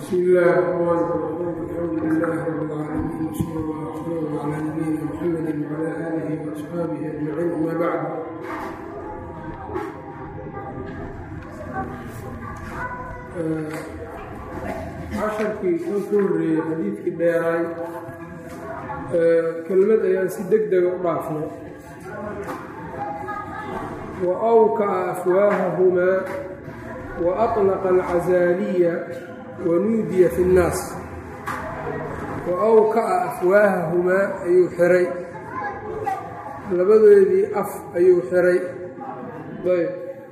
بسم الله الرحمن الرحيم الحمد لله رب العالمين وصلى الله وسلم على نبينا محمد وعلى اله واصحابه اجمعين اما بعد casharkii kan ku horreeyey xadiidkii dheeraay kelmad ayaan si deg dega u dhaafnay wa awka'a afwaahahumaa wa aطlaqa alcazaaliya wa nuudiya fi اnnaas wa awka'a afwaahahumaa ayuu xiray labadoodii af ayuu xiray ayb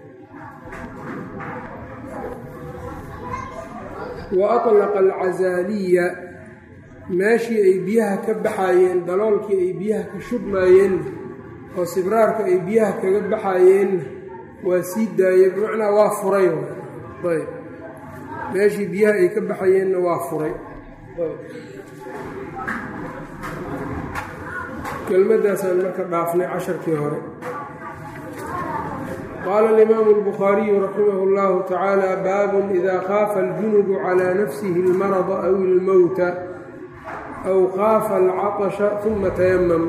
wa aطlaqa alcazaaliya meeshii ay biyaha ka baxaayeen daloolkii ay biyaha ka shubmaayeenna oo sibraarka ay biyaha kaga baxaayeenna waa sii daayey bimacnaa waa furay ayb meeshii biyaha ay ka baxayeenna waa furay kelmaddaasaan marka dhaafnay casharkii hore qaala alimaamu albukhaariyu raximah اllahu tacaala baabun ida khaafa aljunubu calaa nafsihi اlmarada aw ilmowta aw khaafa alcaطasha uma tayamam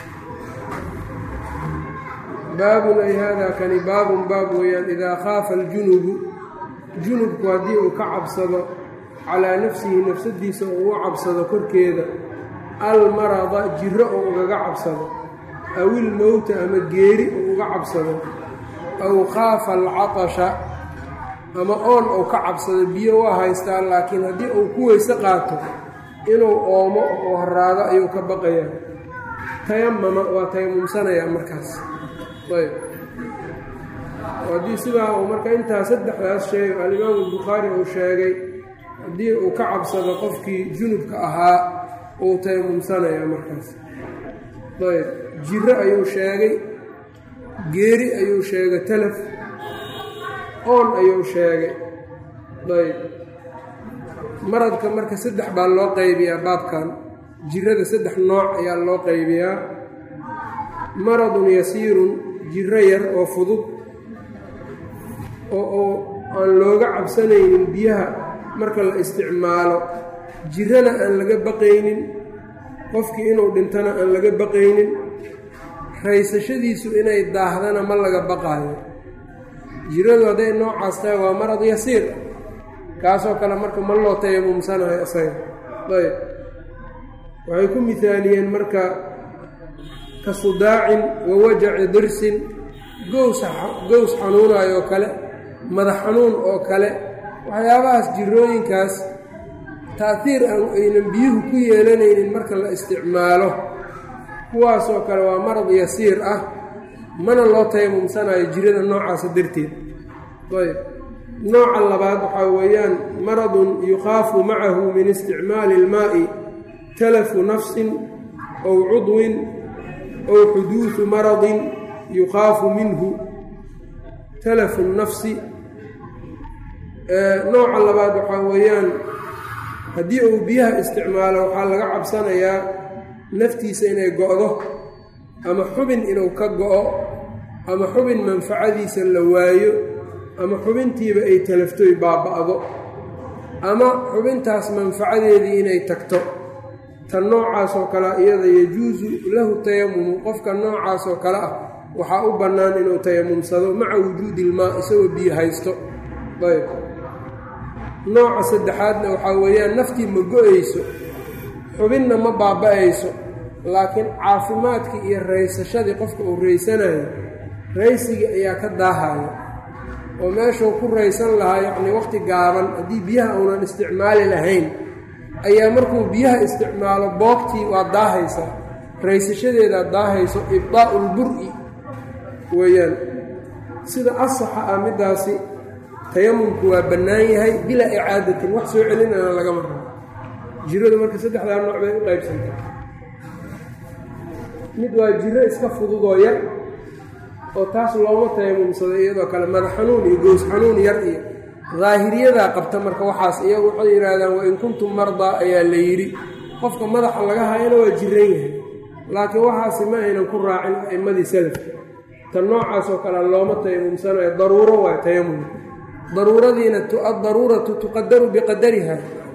baabun ay haadaa kani baabun baab weeyaan idaa khaafa aljunubu junubku haddii uu ka cabsado calaa nafsihi nafsadiisa oo ugu cabsado korkeeda almarada jiro oo ugaga cabsado aw ilmowta ama geeri oo uga cabsado aw khaafa alcatasha ama oon uu ka cabsado biyo waa haystaa laakiin haddii uu ku weyse qaato inuu oomo oo haraado ayuu ka baqayaa tayamama waa tayamumsanayaa markaas ayb haddii sidaa uu marka intaa saddexdaas sheeg alimaamu albukhaari uu sheegay haddii uu ka cabsado qofkii junubka ahaa uu tayamumsanayaa markaas ayb jiro ayuu sheegay geeri ayuu sheegay talaf oon ayuu sheegay ayb maradka marka saddex baa loo qaybiyaa baabkan jirada saddex nooc ayaa loo qaybiyaa maradun yasiirun jiro yar oo fudud oo oo aan looga cabsanaynin biyaha marka la isticmaalo jirana aan laga baqaynin qofkii inuu dhintana aan laga baqaynin raysashadiisu inay daahdana ma laga baqaayo jiradu hadday noocaas tahay waa marad yasiir kaasoo kale marka ma loo tayamumsanayo isaga ayb waxay ku mihaaliyeen marka ka sudaacin wa wajaci dirsin gows gows xanuunaayoo kale madax xanuun oo kale waxyaabahaas jirooyinkaas ta'hiir aan aynan biyuhu ku yeelanaynin marka la isticmaalo kuwaasoo kale waa marad yasiir ah mana loo tayamumsanayo jirada noocaasa darteed ayb nooca labaad waxaa weeyaan maradun yukhaafu macahu min isticmaali ilmaa'i talafu nafsin ow cudwin ow xuduudu maradin yukhaafu minhu talafu nafsi nooca labaad waxaa weeyaan haddii uu biyaha isticmaalo waxaa laga cabsanayaa naftiisa inay go-do ama xubin inuu ka go-o ama xubin manfacadiisa la waayo ama xubintiiba ay talaftoy baaba'do ama xubintaas manfacadeedii inay tagto tan noocaasoo kalea iyada yajuusu lahu tayamumu qofka noocaasoo kale ah waxaa u bannaan inuu tayamumsado maca wujuudi ilmaa isagoo biyo haysto ayb nooca saddexaadna waxaa weeyaan naftii ma go-ayso xubinna ma baaba-ayso laakiin caafimaadkii iyo raysashadii qofka uu raysanayo raysigii ayaa ka daahaya oo meeshuu ku raysan lahaa yacnii waqti gaaban haddii biyaha uunan isticmaali lahayn ayaa markuu biyaha isticmaalo boogtii waa daahaysaa raysashadeedaa daahayso ibdaa'u lbur-i weeyaan sida asaxa ah middaasi tayamumku waa bannaan yahay bilaa icaadatin wax soo celinana lagama rabo jiradu marka saddexdaa nooc bay u qaybsantay mid waa jiro iska fududoo yar oo taas looma tayamumsado iyadoo kale madax xanuun iyo goos xanuun yar iyo daahiriyadaa qabta marka waxaas iyagu waxay yidhaahdaan wain kuntum mardaa ayaa la yidhi qofka madaxa laga hayana waa jiran yahay laakiin waxaasi ma aynan ku raacin a'immadii salafka tan noocaasoo kale looma tayamumsanayo daruuro waa tayamum daruuradiina addaruuratu tuqadaru biqadariha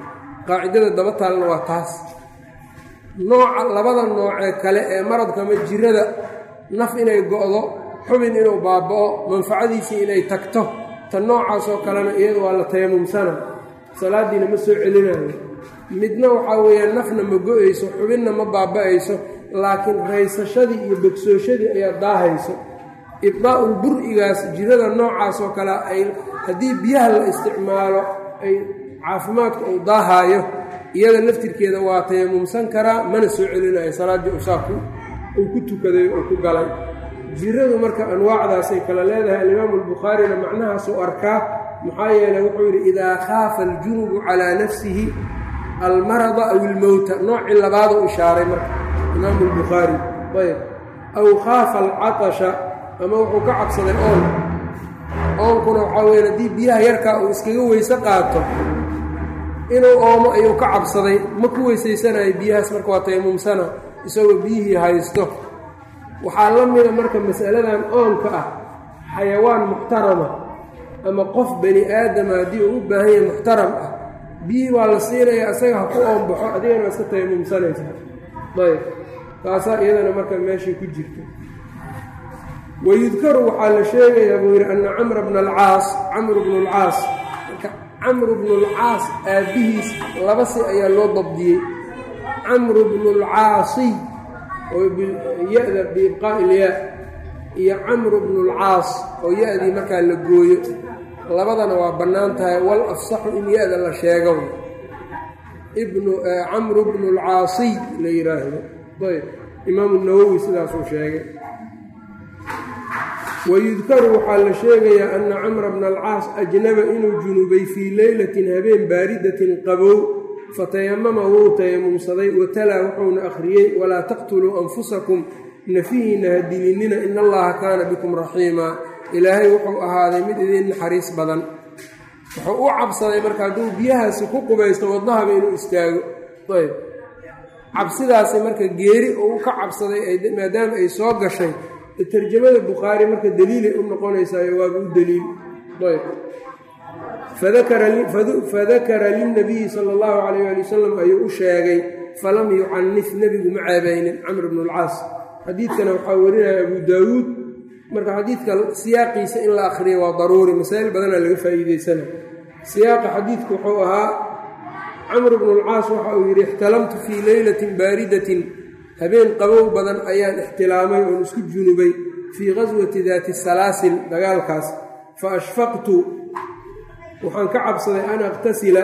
qaacidada daba taalna waa taas nooca labada noocee kale ee maradka ama jirada naf inay go'do xubin inuu baaba'o manfacadiisii inay tagto ta noocaasoo kalena iyada waa la tayamumsana salaaddiina ma soo celinayo midna waxaa weeyaan nafna ma go-ayso xubinna ma baaba'ayso laakiin raysashadii iyo bogsooshadii ayaa daahayso ibdaa'ul bur-igaas jirada noocaasoo kale ay haddii biyaha la isticmaalo ay caafimaadku uu daahaayo iyada laftirkeeda waa tayamumsan karaa mana soo celinayo salaaddii usaaku uu ku tukaday oo ku galay jiradu marka anwaacdaasay kale leedahay alimaamu albukhaarina macnahaasuu arkaa maxaa yeeley wuxuu yidhi idaa khaafa aljunubu calaa nafsihi almarada aw ilmowta noocii labaaduu ishaaray marka imaamu albukhaari ayb aw khaafa alcatasha ama wuxuu ka cabsaday oon oonkuna waxaa weya haddii biyaha yarkaa uu iskaga weyse qaato inuu oomo ayuu ka cabsaday ma ku weysaysanayo biyahaas marka waa tayamumsana isagoo biyihii haysto waxaa la mida marka mas'aladan oonka ah xayawaan muxtarama ama qof bani aadama haddii uu u baahan yahay muxtaram ah biyihii baa la siinaya isaga ha ku oonbaxo adigana iska tayamumsanaysaa ayb taasaa iyadana marka meeshii ku jirta wayudkaru waxaa la sheegayaa buu yidhi anna camra bna alcaas camru bnu alcaas marka camru bnu alcaas aabbihiis laba si ayaa loo dabdiyey camru bnu alcaasiy oo ya-da biibqaa'i ilyaa iyo camru bnu alcaas oo ya-dii markaa la gooyo labadana waa bannaan tahay wal afsaxu in ya-da la sheego ibnu camru bnu alcaasiy la yidhaahdo ayb imaamu nawowi sidaasuu sheegay wayudkaru waxaa la sheegayaa anna camra bna alcaas ajnaba inuu junubay fii leylatin habeen baaridatin qabow fatayamama wuu tayamumsaday watalaa wuxuuna akhriyey walaa taqtuluu anfusakum nafihiina ha dilinina in allaha kaana bikum raxiima ilaahay wuxuu ahaaday mid idiin naxariis badan wuxuu u cabsaday marka hadduu biyahaasi ku qubaysto wadnahaba inuu istaago ayb cabsidaasi marka geeri uu ka cabsaday maadaama ay soo gashay tarjamada bukhaari marka daliilay u noqonaysaayo waaba u daliil ayb fadakara lilnabiyi sala allahu calayh ali wasalam ayuu u sheegay falam yucanif nebigu ma ceebaynin camr bnu alcaas xadiidkana waxaa warinaya abu daawuud marka xadiidka siyaaqiisa in la akhriya waa daruuri masaa'il badanaa laga faa'iideysana siyaaqa xadiidku wuxuu ahaa camr bnu alcaas waxa uu yidhi ixtalamtu fii leylatin baaridatin habeen qabow badan ayaan ixtilaamay oon isku junubay fii qaswati daati salaasil dagaalkaas fa ashfaqtu waxaan ka cabsaday an aqtasila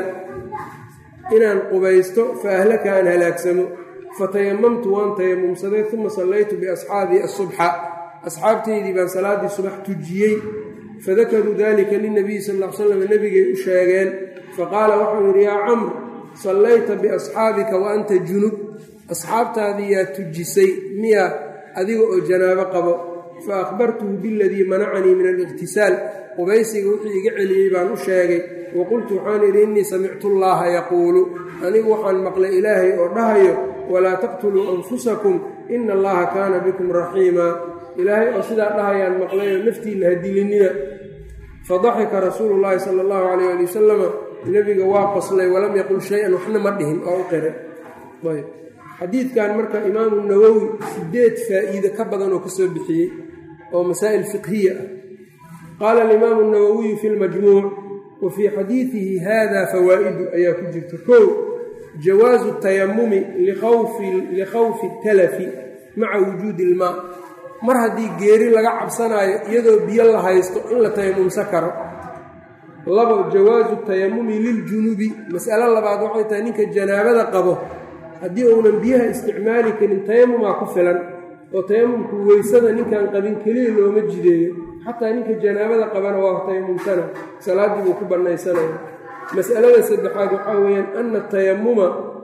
inaan qubaysto fa ahlaka aan halaagsamo fatayamamtu waan tayamumsaday uma sallaytu biasxaabii asubxa asxaabtaydii baan salaaddii subax tujiyey fadakaruu dalika linabiyi sal l slam nebigay u sheegeen faqaala waxau yidhi yaa camr sallayta biasxaabika wa anta junub asxaabtaadii yaa tujisay miya adiga oo janaabo qabo fa akhbartuhu biladii manacanii min aliqhtisaal qubaysiga wixii iga celiyey baan u sheegay wa qultu waxaan idhi innii samictu llaaha yaquulu anigu waxaan maqlay ilaahay oo dhahayo walaa taqtuluu anfusakum ina allaha kaana bikum raxiimaa ilaahay oo sidaa dhahayaan maqlayoo naftiinna ha dilinina fadaxika rasuulu llaahi sala allahu calayh ali wasalama nebiga waa qoslay walam yaqul shay-an waxna ma dhihin oo u qiray ayb xadiidkan marka imaamu nawowi sideed faa'iide ka badan oo ka soo bixiyey oo masaa'il fiqhiya ah qaala alimaamu nawowiyu fi lmajmuuc wa fii xadiidihi hada fawaa'idu ayaa ku jirta kow jawaasu tayamumi likhawfi talafi maca wujuudi ilmaa mar haddii geeri laga cabsanaayo iyadoo biyo la haysto in la tayamumsan karo labo jawaasu tayamumi liljunubi mas'alo labaad waxay tahay ninka janaabada qabo haddii uunan biyaha isticmaali karin tayamumaa ku filan oo tayamumku weysada ninkan qabin keliya looma jideeyo xataa ninka janaabada qabana waa tayamumsana salaaddii buu ku bannaysanaya mas'alada saddexaad waxaa weeyaan ana tayamuma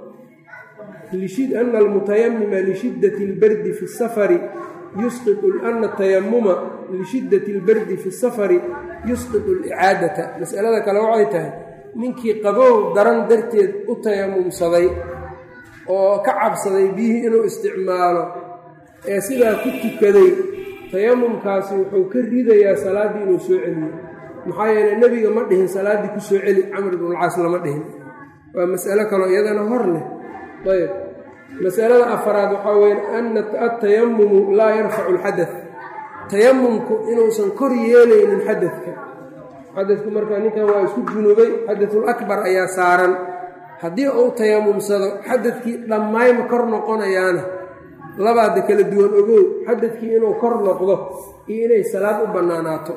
ana almutayamima lishiddati albardi fi safari yusqitu ana tayamuma lishiddati albardi fi safari yusqitu alicaadata mas'alada kale waxay tahay ninkii qabow daran darteed u tayamumsaday oo ka cabsaday biyihii inuu isticmaalo ee sidaa ku tukaday tayamumkaasi wuxuu ka ridayaa salaaddii inuu soo celiyo maxaa yeeley nebiga ma dhihin salaaddii ku soo celi camr ibnulcaas lama dhihin waa mas'alo kaloo iyadana hor leh ayb masalada afaraad waxaa weya ana atayamumu laa yarfacu alxadad tayamumku inuusan kor yeelaynin xadadka xadadku markaa ninkan waa isku junubay xadatul akbar ayaa saaran haddii uu tayamumsado xadadkii dhammayma kor noqonayaana labaada kala duwan ogow xadadkii inuu kor noqdo iyo inay salaad u bannaanaato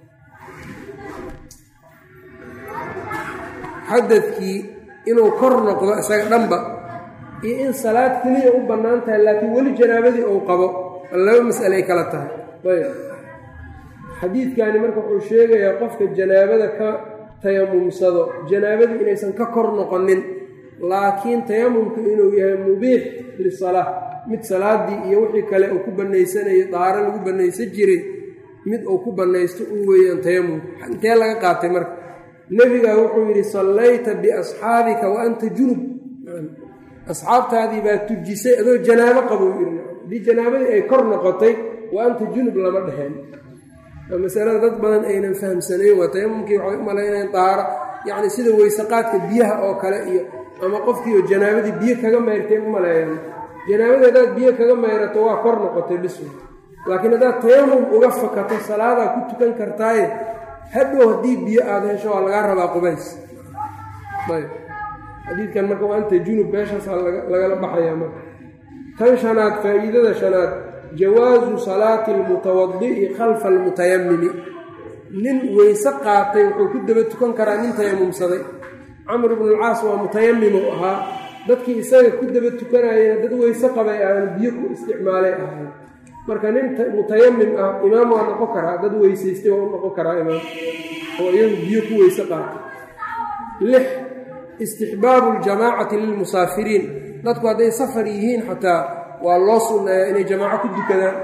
xadadkii inuu kor noqdo isaga dhanba iyo in salaad keliya u bannaan tahay laakiin weli janaabadii uu qabo laba mas'alay kala tahay ayb xadiidkani marka wuxuu sheegayaa qofka janaabada ka tayamumsado janaabadii inaysan ka kor noqonin laakiin tayamumku inuu yahay mubiix lisalaa mid salaadii iyo wixii kale uu ku bannaysanayo daaro lagu bannaysan jiray mid uu ku bannaysto uu weeyaan tayamumku intee laga qaatay marka nebigaa wuxuu yidhi sallayta biasxaabika wa anta junub asxaabtaadii baa tujisay adoo janaabo qabo yidhi haddii janaabadii ay kor noqotay wa anta junub lama dheheen masalada dad badan aynan fahamsanayn waa tayamumkii waxay u malaynayan dahaaro yacni sida weysaqaadka biyaha oo kale iyo ama qofkiioo janaabadii biyo kaga mayrtay u maleeyaan janaabadii haddaad biyo kaga mayrato waa kor noqotay bisu laakiin haddaad tayamum uga fakato salaadaa ku tukan kartaaye hadhow haddii biyo aada hesho waa lagaa rabaa qubays ayb xadiidkan marka waa anta junub meeshaasaa lagala baxayaa marka tan shanaad faa'iidada shanaad jawaasu salaati almutawadi'i khalfa almutayamimi nin weyse qaatay wuxuu ku daba tukan karaa nin tayamumsaday camr bnu alcaas waa mutayamim uu ahaa dadkii isaga ku daba tukanayana dad weyse qabay aan biyo ku isticmaalay ahay marka nin mutayamim ah imaam waa noqon karaa dad weysaystay waa u noqon karaa imaam oo iyagu biyo ku weyse qaatay lix istixbaabu ljamaacati lilmusaafiriin dadku hadday safar yihiin xataa waa loo sunneeyaa inay jamaaco ku dukadaan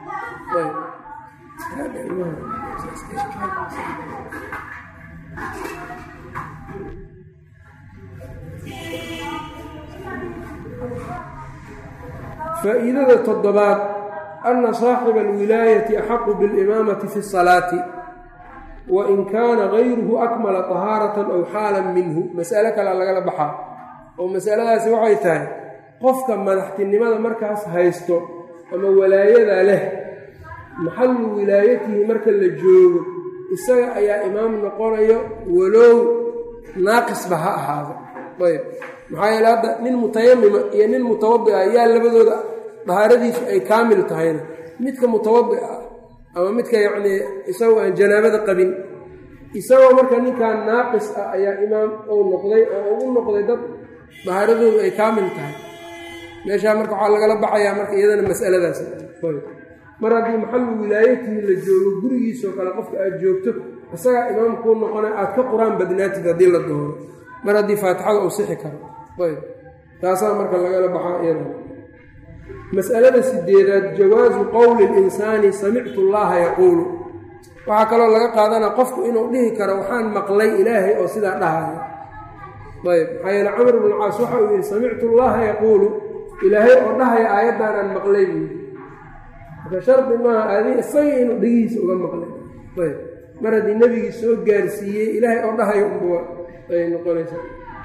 faa'iidada toddobaad anna saaxiba alwilaayati axaqu bilimaamati fi salaati wa in kaana gayruhu akmala tahaaratan aw xaalan minhu mas'alo kalea lagala baxaa oo masaladaasi waxay tahay qofka madaxtinimada markaas haysto ama walaayada leh maxallu wilaayatihi marka la joogo isaga ayaa imaam noqonayo walow naaqisba ha ahaado ayb maxaa yeele hadda nin mutayamima iyo nin mutawadi ah ayaa labadooda dahaaradiisu ay kaamil tahayna midka mutawadi ah ama midka yacnii isagoo aan janaabada qabin isagoo marka ninkan naaqis ah ayaa imaam uu noqday oo ugu noqday dad dahaaradoodu ay kaamil tahay meeshaa marka waxaa lagala baxayaa marka iyadana masaladaas mar haddii maxallu wilaayatihi la joogo gurigiisoo kale qofka aad joogto isagaa imaamkuu noqona aad ka qur-aan badnaatid haddii la dooro mar haddii faatixada uu sixi karo ayb taasaa marka lagala baxaa iyadana mas'alada sideedaad jawaasu qowli linsaani samictu llaha yaquulu waxaa kaloo laga qaadanaa qofku inuu dhihi karo waxaan maqlay ilaahay oo sidaa dhahaya ayb maxaa yeele camr bnu caas waxa uu yidhi samictu llaha yaquulu ilaahay oo dhahaya aayaddaanaan maqlay buu yidhi marka shardi maaha adi isaga inuu dhegihiisa uga maqlay ayb mar haddii nebigii soo gaarsiiyey ilaahay oo dhahayo unba ay noqonaysaa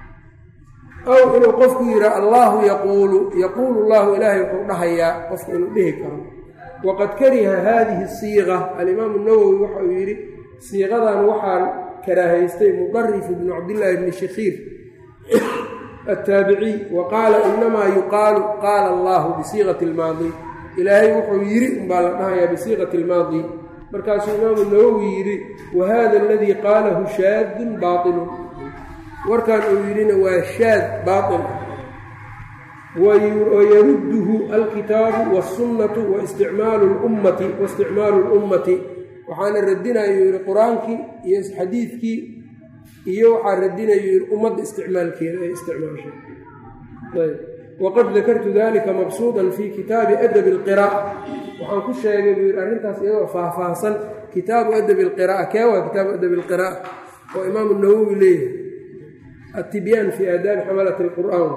aw inuu qofku yidhaa allaahu yaquulu yaquulu llahu ilaahay wuxuu dhahayaa qofku inuu dhihi karo waqad kariha haadihi siiqa alimaamu nawowi waxa uu yidhi siiqadan waxaan karaahaystay mudarif bnu cabdillaahi bni shakiir attaabiciy wa qaala inamaa yuqaalu qaala allahu bisiiqati almaadi ilaahay wuxuu yidhi umbaa la dhahayaa bisiiqati almaadi markaasuu imaamu nawowi yidhi wa hada aladii qaalahu shaadun baatilun warkan uu yidhina waa shaad baatil wayarudduhu alkitaabu waasunnatu waisticmaalu lummati waisticmaalu lummati waxaana radinayu yidhi qur-aankii iyo xadiidkii iyo waxaa radinayu yidhi ummadda isticmaalkeeda ay isticmaashay waqad dakartu dalika mabsuudan fii kitaabi adabi alqiraa'a waxaan ku sheegay buu yidhi arrintaas iyadoo faahfaahsan kitaabu adabi alqira'a kee waa kitaabu adabi alqira'a oo imaamu nawowi leeyahay attibyaan fii aadaabi xamalati alqur'aan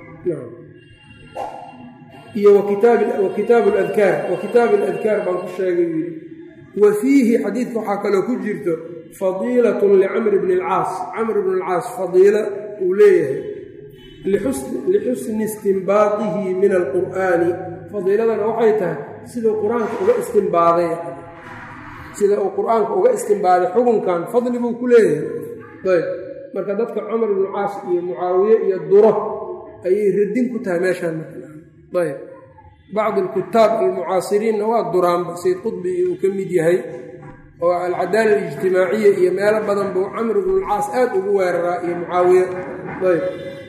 iyo wa kitaabu ladkaar wa kitaabu aladkaar baan ku sheegay buu yidhi wa fiihi xadiidka waxaa kaloo ku jirto fadiilatun licamr bni alcaas camr bni alcaas fadiila uu leeyahay lixusni istinbaadihi min alqur'aani fadiiladana waxay tahay siduu qur-aanka uga istimbaaday sida uu qur-aanka uga istimbaaday xukunkan fadli buu ku leeyahay ayb marka dadka cumar ibnu caas iyo mucaawiye iyo duro ayay radin ku tahay meeshaan ayb bacdi alkutaab almucaasiriinna waa duraanba sayd qudbi uu ka mid yahay oo alcadaala alijtimaaciya iyo meelo badan buu camr ibnulcaas aad ugu weeraraa iyo mucaawiye ayb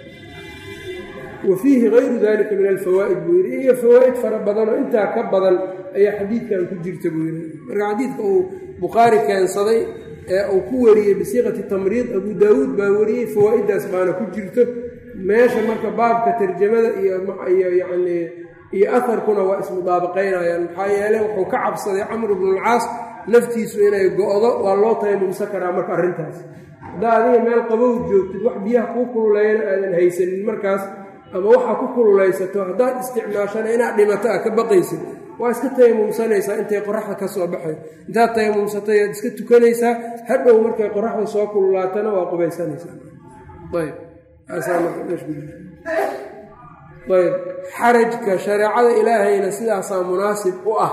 wa fiihi gayru dalika min alfawaa'id buu yidhi iyo fawaa'id fara badanoo intaa ka badan ayaa xadiidkan ku jirta buu yidhi marka xadiidka uu bukhaari keensaday ee uu ku wariyey bisiiqati tamriid abu daawuud baa wariyey fawaa'iddaas baana ku jirto meesha marka baabka tarjamada iyo yacnii iyo aharkuna waa ismudaabaqaynayaan maxaa yeeley wuxuu ka cabsaday camr ibnulcaas naftiisu inay go-do waa loo taymumsan karaa marka arrintaas haddaa adiga meel qabow joogtid wax biyaha kuu kululeeyana aadan haysanin markaas ama waxaa ku kululaysato haddaad isticmaashana inaad dhimato a ka baqaysid waa iska tayamumsanaysaa intay qoraxda ka soo baxay intaad tayamumsatay aad iska tukanaysaa hadhow markay qoraxda soo kululaatana waa qubaysanaysaa ayb ayb xarajka shareecada ilaahayna sidaasaa munaasib u ah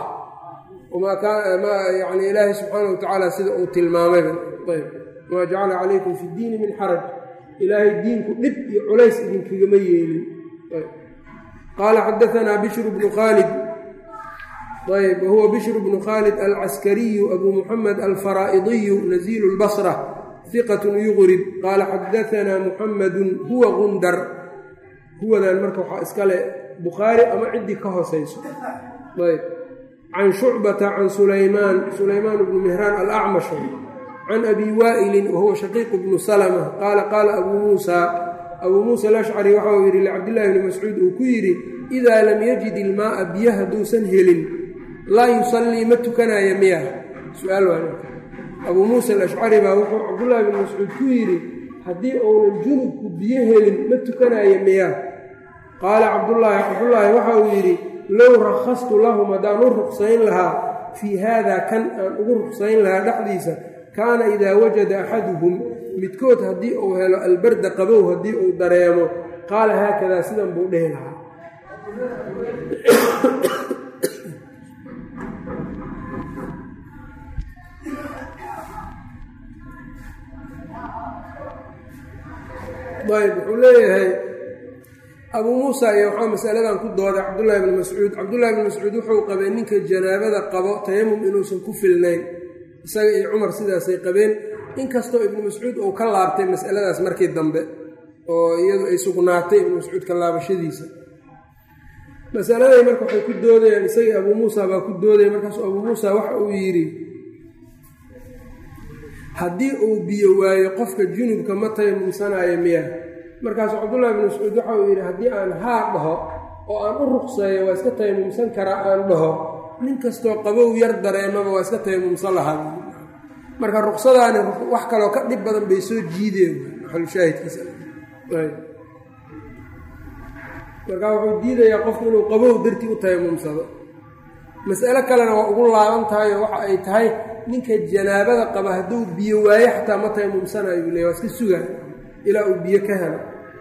yani ilaahay subxaana wa tacaala sida uu tilmaamayba ayb wamaa jacala calaykum fi ddiini min xaraj ilaahay diinku dhib iyo culays idinkagama yeelin qaala xadaanaa bishru bnu khaalid ayb wahuwa bishru bnu khaalid alcaskariyu abu muxamed alfaraa'idiyu naziilu lbasra hiqatun yuqrib qaala xadaanaa muxamedun huwa gundar huwadan marka waxaa iskale bukhaari ama ciddii ka hoosayso ayb can shucbata can sulaymaan sulaymaan bnu mihraan alacmash can abi waa'ilin wahuwa shaqiiqu bnu salma qaala qaala abuu muusa abuu muusa alashcari waxa uu yidhi licabdillahi bni mascuud uu ku yidhi idaa lam yajid ilmaaa biyo hadduusan helin laa yusallii ma tukanaya miya su-aal waa abuu muusa alashcari baa wuxuu cabdullaahi bni mascuud ku yidhi haddii uunan junubku biyo helin ma tukanaya miya qaala cabdullaahi cabdullaahi waxa uu yidhi low rakhastu lahum haddaan u ruqsayn lahaa fii haada kan aan ugu ruqsayn lahaa dhexdiisa kaana idaa wajada axaduhum midkood haddii uu helo albarda qabow haddii uu dareemo qaala haakadaa sidan buu dhehi lahaa ayb wuxuu leeyahay abuu muusa iyo waxaa masaladan ku dooday cabdullaahi bni mascuud cabdullahi bni mascuud wuxuu qabay ninka janaabada qabo tayamum inuusan ku filnayn isaga iyo cumar sidaasay qabeen inkastoo ibnu mascuud uu ka laabtay masaladaas markii dambe oo iyadu ay sugnaatay ibnu mascuud ka laabashadiisa masaladay marka waxay ku doodayaan isagii abuu muusa baa ku doodaya markaasu abuu muusa waxa uu yidhi haddii uu biyo waayo qofka junubka ma tayamumsanaayo miya markaasuu cabdullahi bni mascuud waxa uu yidhi haddii aan haa dhaho oo aan u ruqseeyo waa iska tayamumsan karaa aan dhaho nin kastoo qabow yar dareemaba waa iska tayamumsan lahaa marka ruqsadaani wax kaloo ka dhib badan bay soo jiideen maxalushaahidkiisa markaa wuxuu diidayaa qofku inuu qabow dartii u tayamumsado mas'alo kalena waa ugu laaban tahay oo waxa ay tahay ninka janaabada qaba hadduu biyo waayo xataa ma tayamumsanayo le waa iska sugaa ilaa uu biyo ka helo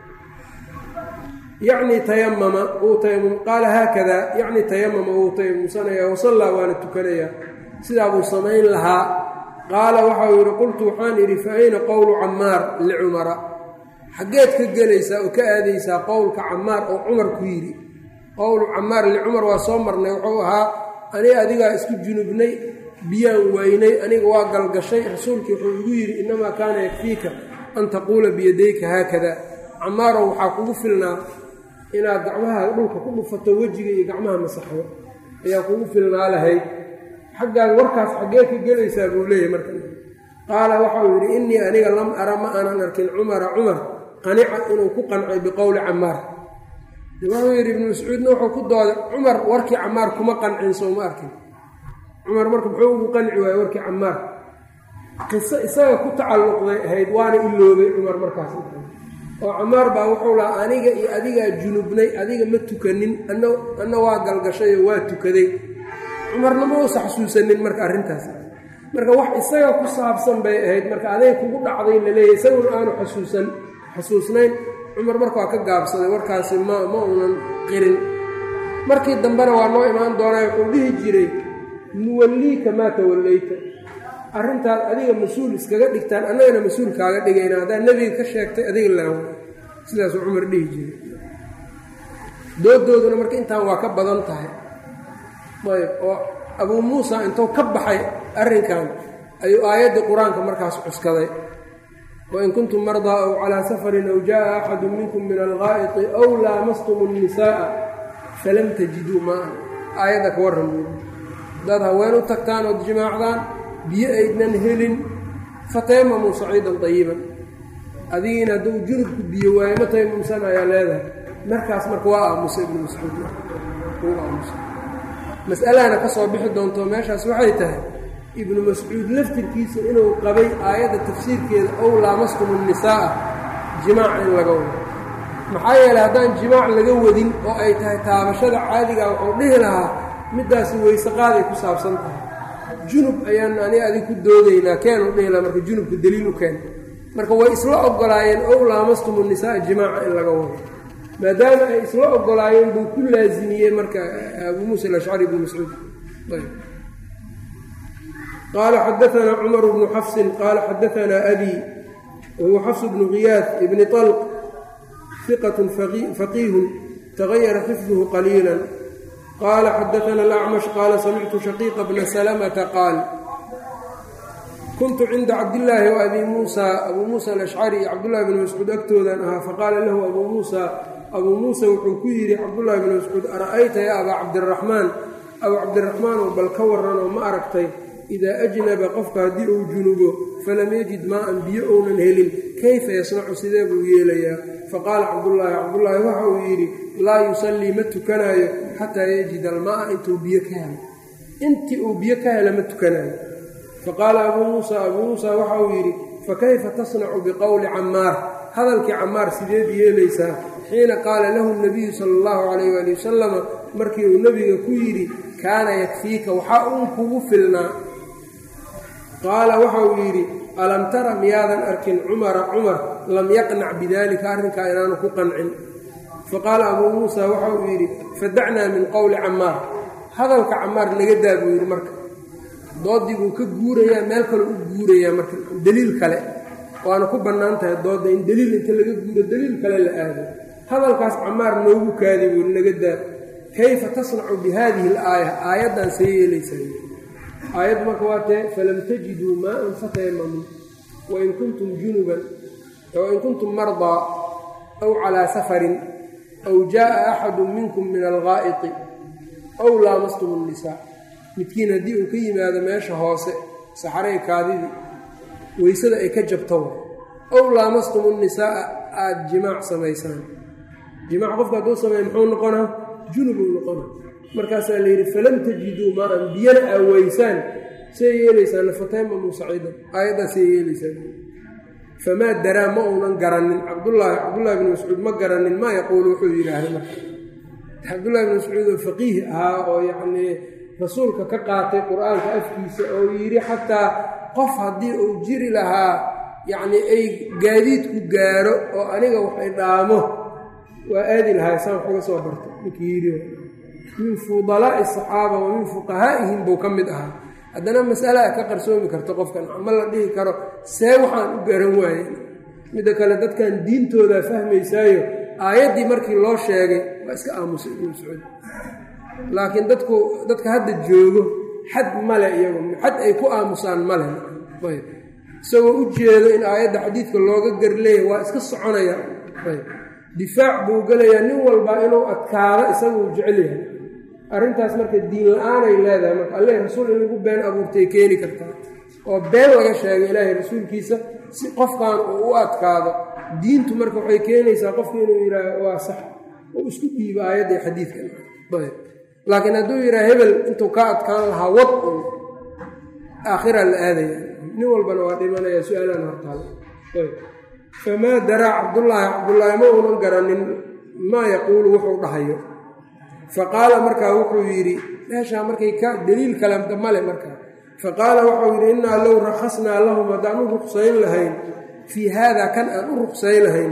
yacni tayamama uu tayamum qaala haakada yacni tayamama wuu tayamumsanaya wasallaa waana tukanayaa sidaa buu samayn lahaa qaala waxau yidhi qultu waxaan idhi fa ayna qowlu cammaar licumara xaggeed ka gelaysaa oo ka aadaysaa qowlka cammaar oo cumar ku yidhi qowlu cammaar licumar waa soo marnay wuxuu ahaa aniga adigaa isku junubnay biyaan waynay aniga waa galgashay rasuulkii wuxuu igu yidhi innamaa kaana yakfiika an taquula biyadayka haakada camaarow waxaa kugu filnaa inaad gacmaha dhulka ku dhufato wejiga iyo gacmaha masaxdo ayaa kugu filnaa lahayd xaggaan warkaas xaggee ka gelaysaa buu leeyahy marka qaala waxau yidhi innii aniga lam ara ma aanan arkin cumara cumar qanica inuu ku qancay biqowli camaar wuxuu yidhi ibnu mascuudna wuxuu ku dooday cumar warkii camaar kuma qancin sooma arkin cumar marka muxuu ugu qanci waayey warkii camaar qiso isaga ku tacalluqday ahayd waana iloobay cumar markaas oo camaar baa wuxuu lahaa aniga iyo adigaa junubnay adiga ma tukanin anna waa galgashayoo waa tukaday cumarna ma uusa xasuusanin marka arrintaas marka wax isaga ku saabsan bay ahayd marka aday kugu dhacday laleeyahy isaguna aanu xasuusan xasuusnayn cumar marka waa ka gaabsaday warkaasi ma ma uunan qirin markii dambena waa noo imaan doonaa wuxuu dhihi jiray nuwalliika maa tawallayta arrintaad adiga mas-uul iskaga dhigtaan annagana mas-uul kaaga dhigayna haddaad nebiga ka sheegtay adiga laawa sidaasuu cumar dhihi jiray doodooduna marka intaan waa ka badan tahay ayb oo abuu muusa intuu ka baxay arrinkan ayuu aayaddii qur-aanka markaas cuskaday wain kuntum mardaa aw calaa safarin aw jaa'a axadu minkum min alghaa'iti aw laamastum الnisaa'a falam tajiduu maa aayadda ka warran buui haddaad haween u tagtaan ood jimaacdaan biyo aydnan helin fatayamamuu saciidan طayiban adigiina hadduu junubku biyo waayo ma taymamsan ayaa leedahay markaas marka waa aamusa ibnu mascuud uu aamusa mas'alahana ka soo bixi doonto meeshaas waxay tahay ibnu mascuud laftirkiisa inuu qabay aayadda tafsiirkeeda ow laamastum الnisaa'a jimaac in laga wado maxaa yeeley haddaan jimaac laga wadin oo ay tahay taabashada caadigaa wuxuu dhihi lahaa middaasi weyse qaaday ku saabsan tahay junub ayaan ani adig ku doodaynaa keenu dhihi lahaa marka junubka daliil u keen marka way isla ogolaayeen ow laamastum الnisaa'a jimaaca in laga wado maadaama ay isla ogolaayeen buu ku laasimiyey marka abuu muusa alashcari ibnu mascuud qaala xadaanaa cumar bnu xafsin qaala xadaanaa abi wahuwa xafs bnu khiyaad ibni طalq iqat faqiihu tagayara xifduhu qaliila qaala xadaana alacmash qaala samictu shaqiiqa bna salamata qaal kuntu cinda cabdillaahi wa abi muusa abuu muusa alashcari iyo cabdullahi bni mascuud agtoodan ahaa faqaala lahu abuu muusa abuu muusa wuxuu ku yidhi cabdullaahi bni mascuud ara'ayta ya abaa cabdiraxmaan abuu cabdiraxmaanow bal ka warranoo ma aragtay idaa ajnaba qofka haddii uu junubo falam yajid maa'an biyo ounan helin kayfa yasnacu sidee buu yeelayaa faqaala cabdullaahi cabdullaahi waxa uu yidhi laa yusallii ma tukanaayo xataa yajid almaa'a intuu biyo ka helo intii uu biyo ka hela ma tukanaayo faqaala abuu muusa abuu muusa waxa uu yidhi fakayfa tasnacu biqowli cammaar hadalkii cammaar sideed yeelaysaa xiina qaala lahu nabiyu sala allahu calayh waali wasalama markii uu nebiga ku yidhi kaana yakfiika waxaa uun kugu filnaa qaala waxa uu yidhi alam tara miyaadan arkin cumara cumar lam yaqnac bidaalika arrinkaa inaanu ku qancin faqaala abuu muusa waxa uu yidhi fadacnaa min qowli cammaar hadalka cammaar naga daa buu yidhi marka doodii buu ka guurayaa meel kale u guurayaa marka deliil kale waana ku bannaan tahay doodda in deliil inta laga guuro deliil kale la aado hadalkaas cammaar noogu kaadi buu naga daa kayfa tasnacu bi haadihi alaaya aayaddan see yeelaysaa aayaddu marka waa tee falam tajiduu maaan fatayamamuu wain kuntum junuban wain kuntum mardaa aw calaa safarin aw jaa'a axadu minkum min alghaa'iti aw laamastum الnisaa midkiin haddii uu ka yimaado meesha hoose saxaray kaadidii weysada ay ka jabto ow laamastum الnisaa'a aada jimaac samaysaan jimaac qofka hadduu sameeya muxuu noqonaa junubuu noqonaa markaasaa la yidhi falam tajiduu maaan biyana aa weysaan see yeelaysaan fataymamu saciidan aayaddaa see yeelaysaan famaa daraa ma uunan garanin cabdullaahi cabdullahi bni mascuud ma garanin maa yaquulu wuxuu yidhaahda marka cabdullahi bni mascuud oo faqiih ahaa oo yacnii rasuulka ka qaatay qur-aanka afkiisa oo yidhi xataa qof haddii uu jiri lahaa yacnii ay gaadiidku gaaro oo aniga waxay dhaamo waa aadi lahaa saan wax uga soo barta ninkii yidhi min fudalaa'i asaxaaba wa min fuqahaa'ihim buu ka mid ahaa haddana masalaa ka qarsoomi karto qofkan ma la dhihi karo see waxaan u garan waaye midda kale dadkan diintoodaa fahmaysaayo aayaddii markii loo sheegay waa iska aamusay ibnu mascuud laakiin dadku dadka hadda joogo xad male iyagu xad ay ku aamusaan male ayb isagoo u jeedo in aayadda xadiidka looga garleeya waa iska soconaya ayb difaac buu gelayaa nin walba inuu adkaado isaguu jecel yahay arrintaas marka diin la-aanay leedahay marka alleh rasuul in lagu been abuurtay keeni kartaa oo been laga sheegay ilaahay rasuulkiisa si qofkan uu u adkaado diintu marka waxay keenaysaa qofku inuu yidhaaho waa sax oo isku dhiibo aayadda xadiidkan ayb laakiin hadduu yidhaha hebel intuu ka adkaan lahaa wad un aakhira la aadaya nin walbana waa dhimanaya su-aalaan hortaal ayb famaa daraa cabdullaahi cabdullaahi ma uunan garanin maa yaquulu wuxuu dhahayo faqaala markaa wuxuu yidhi meeshaa markay ka deliil kale male markaa faqaala waxau yidhi innaa low rakhasnaa lahum haddaan u ruqsayn lahayn fii haada kan aan u ruqsayn lahayn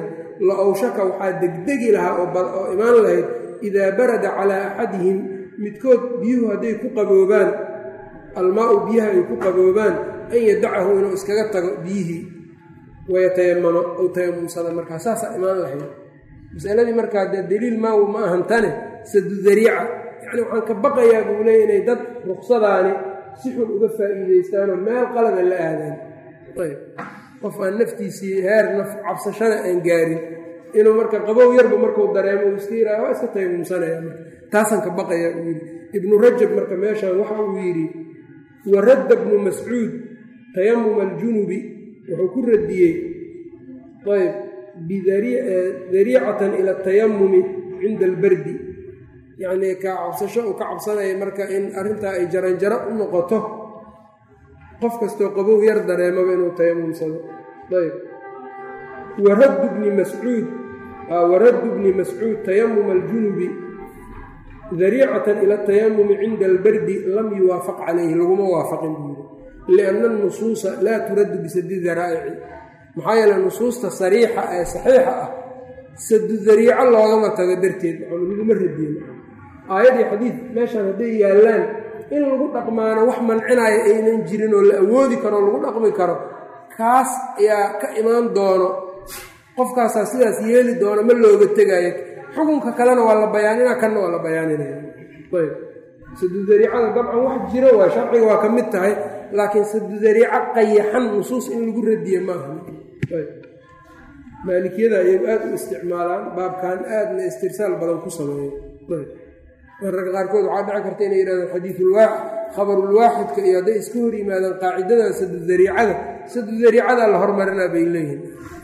la owshaka waxaa degdegi lahaa oo imaan lahayd idaa barada calaa axadihim midkood biyuhu hadday ku qaboobaan almaa-u biyaha ay ku qaboobaan an yadacahu inuu iskaga tago biyihii wayatayamama ou tayamumsada markaa saasaa imaan lahayd masaladii markaa dee daliil maawu ma ahan tane sadu dariica yacni waxaan ka baqayaa buu leeya inay dad ruksadaani si xun uga faa'iidaystaanoo meel qalaba la aadaan ayb qof aan naftiisii heer naf cabsashada aan gaarin inuu marka qabow yarba markuu dareemo uu iska yidhaha waa iska tayamumsanaya marka taasaan ka baqayaa uu yidhi ibnu rajab marka meeshaan waxa uu yidhi waradda bnu mascuud tayamuma aljunubi wuxuu ku radiyey ayb bidariicatan ila atayamumi cinda albardi yacnii ka cabsasho uu ka cabsanaya marka in arrintaa ay jaranjaro u noqoto qof kastoo qabow yar dareemaba inuu tayamumsado ayb waraddu bni mascuud waraddu bni mascuud tayamuma aljunubi dariicatan ila atayamumi cinda albardi lam yuwaafaq calayhi laguma waafaqin buu yiri lianna anusuusa laa turaddu bisadi daraa'ici maxaa yeele nusuusta sariixa ee saxiixa ah sadu dariico loogama tago darteed laguma radiyen aayadii xadiid meeshaan hadday yaallaan in lagu dhaqmaano wax mancinaya aynan jirin oo la awoodi karo lagu dhaqmi karo kaas ayaa ka imaan doono qofkaasaa sidaas yeeli doono ma looga tegaayo xukunka kalena waa la bayaanina kanna waa la bayaaninaya ayb sadu dariicada dabcan wax jiro waa sharciga waa ka mid tahay laakiin sadu dariico qayaxan nusuus in lagu radiye maaha maalikiyada ayagu aad u isticmaalaan baabkan aadna istirsaal badan ku sameeyo mararka qaarkood waxaa dhici karta inay yidhahdaan xadiisulwaa khabarulwaaxidka iyo hadday iska hor yimaadaan qaacidada sadu dariicada sadu dariicada la hormarinaa bay leeyihin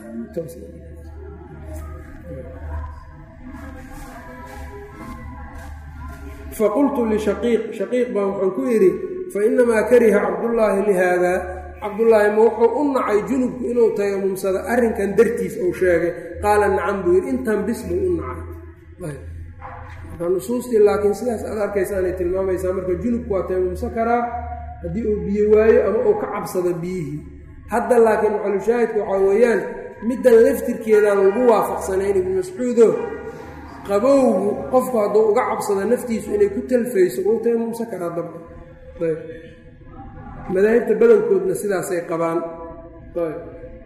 faqultu lishaqiiq shaqiiq baa waxaan ku idhi fa inamaa kariha cabdullaahi lihaada cabdullaahi ma wuxuu u nacay junubku inuu tayamumsado arrinkan dartiis uu sheegay qaala nacam buu yidhi intan bis buu u nacay marka nusuustii laakiin sidaas aad arkaysaanay tilmaamaysaa marka junubku waa tayamumsan karaa haddii uu biyo waayo ama uu ka cabsado biyihii hadda laakiin maxalushaahidku waxaa weeyaan middan laftirkeedaan lagu waafaqsanayn ibnu mascuudo qabowgu qofku hadduu uga cabsado naftiisu inay ku talfayso uu tayamumsan karaa dabka ayb madaahibta badankoodna sidaasay qabaan ayb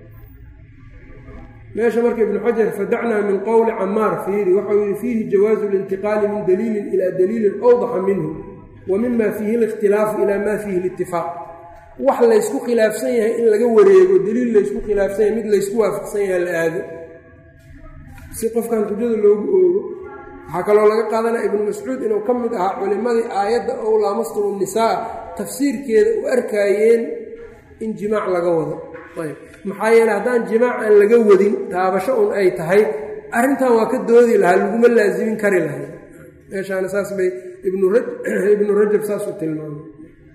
meesha marka ibnu xajar fadacnaa min qowli camaar fiiri waxau yihi fiihi jawaazu lintiqaali min daliilin ilaa daliilin awdaxa minhu wa mima fiihi likhtilaafu ilaa maa fiihi litifaaq wax laysku khilaafsan yahay in laga wareego daliil laysku khilaafsan yahay mid laysku waafaqsan yahay la aado si qofkan xujada loogu oogo waxaa kaloo laga qaadanaya ibnu mascuud inuu ka mid ahaa culimmadii aayadda ow laamastumu nisaa tafsiirkeeda u arkaayeen in jimaac laga wado ayb maxaa yeele haddaan jimaac aan laga wadin taabasho un ay tahay arrintan waa ka doodi lahaa laguma laasimin kari lahay meeshaana saas bay ibnu rajab saas u tilmaamay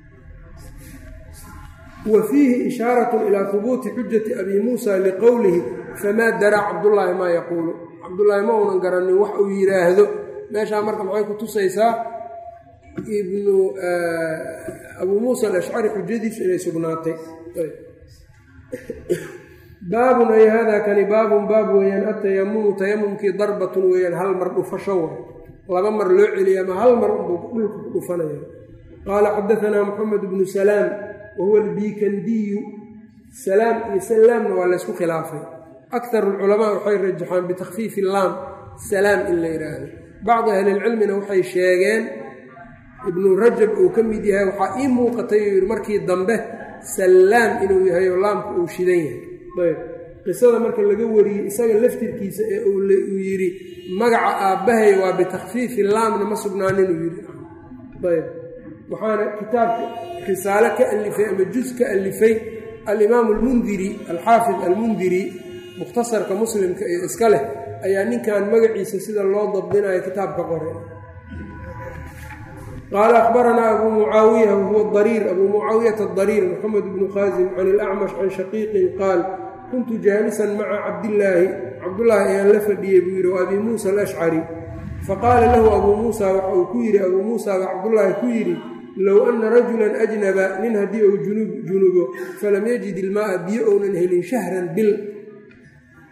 wa fiihi ishaaratun ilaa hubuuti xujati abi muusa liqowlihi famaa daraa cabdullaahi maa yaquulu cabdullaahi ma uunan garanin wax uu yidhaahdo meeshaa marka maxay ku tusaysaa ibnu abuu muusa alashcari xujadiisu inay sugnaatay baabun ay haadaa kani baabun baab weeyaan atayamumu tayamumkii darbatun weeyaan hal mar dhufasho wa laba mar loo celiya ama hal mar unbuu dhulka ku dhufanaya qaala xadaanaa moxamed bnu salaam wahuwa albiikandiyu salaam iyo salaamna waa laysku khilaafay akar alculamaa waxay rajaxaan bitakfiifi laam salaam in la yidhaahdo bacdi ahlilcilmina waxay sheegeen ibnu rajab uu ka mid yahay waxaa ii muuqatay uu yidhi markii dambe sallaam inuu yahay oo laamku uu shidan yahay ayb qisada marka laga wariyey isaga laftirkiisa ee uu yidhi magaca aabbahay waa bitakfiifi laamna ma sugnaanin uu yidhi ayb waxaana kitaabka risaale ka alifay ama juz ka alifay alimaamu almundiri alxaafid almundiri mukhtasarka muslimka iyo iska leh ayaa ninkan magaciisa sida loo dabdinayo kitaabka qoray qaala akhbaranaa abuu mucaawiya wahuwa dariir abuu mucaawiyata adariir moxamed bnu khaasim can ilacmash can shaqiiqin qaal kuntu jaalisan maca cabdillaahi cabdullaahi ayaan la fadhiyey buu yidhi wa abii muusa alashcari faqaala lahu abuu muusa waxa uu ku yidhi abuu muusa baa cabdullaahi ku yidhi low anna rajulan ajnaba nin haddii uu junubo falam yajid ilmaaa biyo ounan helin shahran bil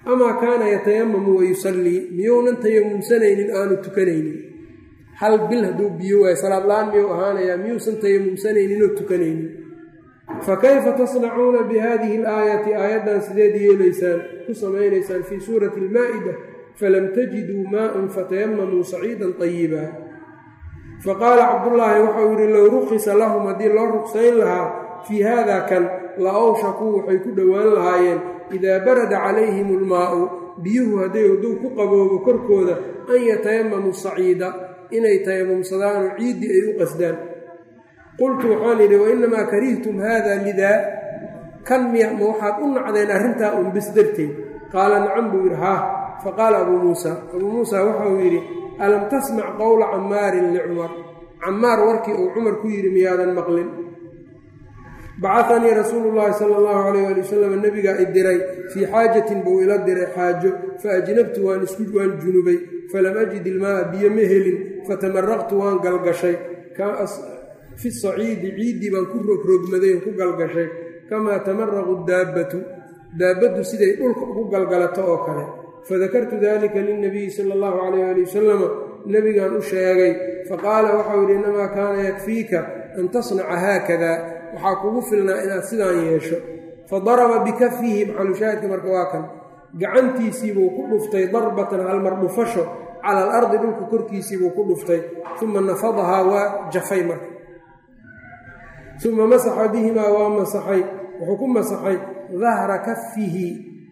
amaa kaana yatayamamu wayusallii miyounan tayamumsanaynin aanu tukanaynin hal bil hadduu biyo waayo salaad la-aan miyuu ahaanayaa miyuusan tayamumsanaynin oo tukanaynin fa kayfa tasnacuuna bi hadihi alaayati aayaddan sideed yeelaysaan ku samaynaysaan fii suurati almaa'ida falam tajiduu maa'an fatayamamuu saciidan tayiba faqaala cabdullaahi waxau yidhi low rukhisa lahum haddii loo rugsayn lahaa fii haada kan la awshakuu waxay ku dhowaan lahaayeen idaa barada calayhim almaa'u biyuhu hadday hadduu ku qaboobo korkooda an yatayamamuu saciida inay tayamumsadaanoo ciiddii ay u qasdaan qultu waxaan idhi wainamaa karihtum haada lidaa kan miya ma waxaad u nacdeen arrintaa un bis darteed qaala nacam buu yidhi haah faqaala abuu muusa abuu muusa waxauu yidhi alam tasmac qowla cammaarin licumar cammaar warkii uu cumar ku yidhi miyaadan maqlin bacahanii rasuulu llaahi sala allahu calayh ali wasalam nebigaa i diray fii xaajatin buu ila diray xaajo fa ajnabtu waan isku waan junubay falam ajid ilmaa'a biyo ma helin fatamaraqtu waan galgashay fi saciidi ciiddii baan ku rogrogmaday oo ku galgashay kamaa tamaraqu daabbatu daabbaddu siday dhulka ugu galgalato oo kale fadakartu dalika lilnabiyi sala allahu calayh ali wasalama nebigaan u sheegay faqaala waxau yidhi innamaa kaana yakfiika an tasnaca haakada waxaa kugu filnaa inaad sidaan yeesho fadaraba bikafihi maxalushaahidka marka waa kan gacantiisiibuu ku dhuftay darbatan halmar dhufasho cala alardi dhulka korkiisiibuu ku dhuftay uma nafadahaa waa jafay marka uma masaxa bihimaa waa masaxay wuxuu ku masaxay dahra kafihi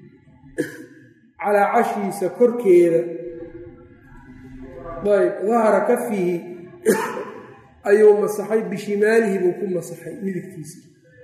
calaa cashiisa korkeeda ayb dahra kafihi ayuu masaxay bishimaalihi buu ku masaxay midigtiisa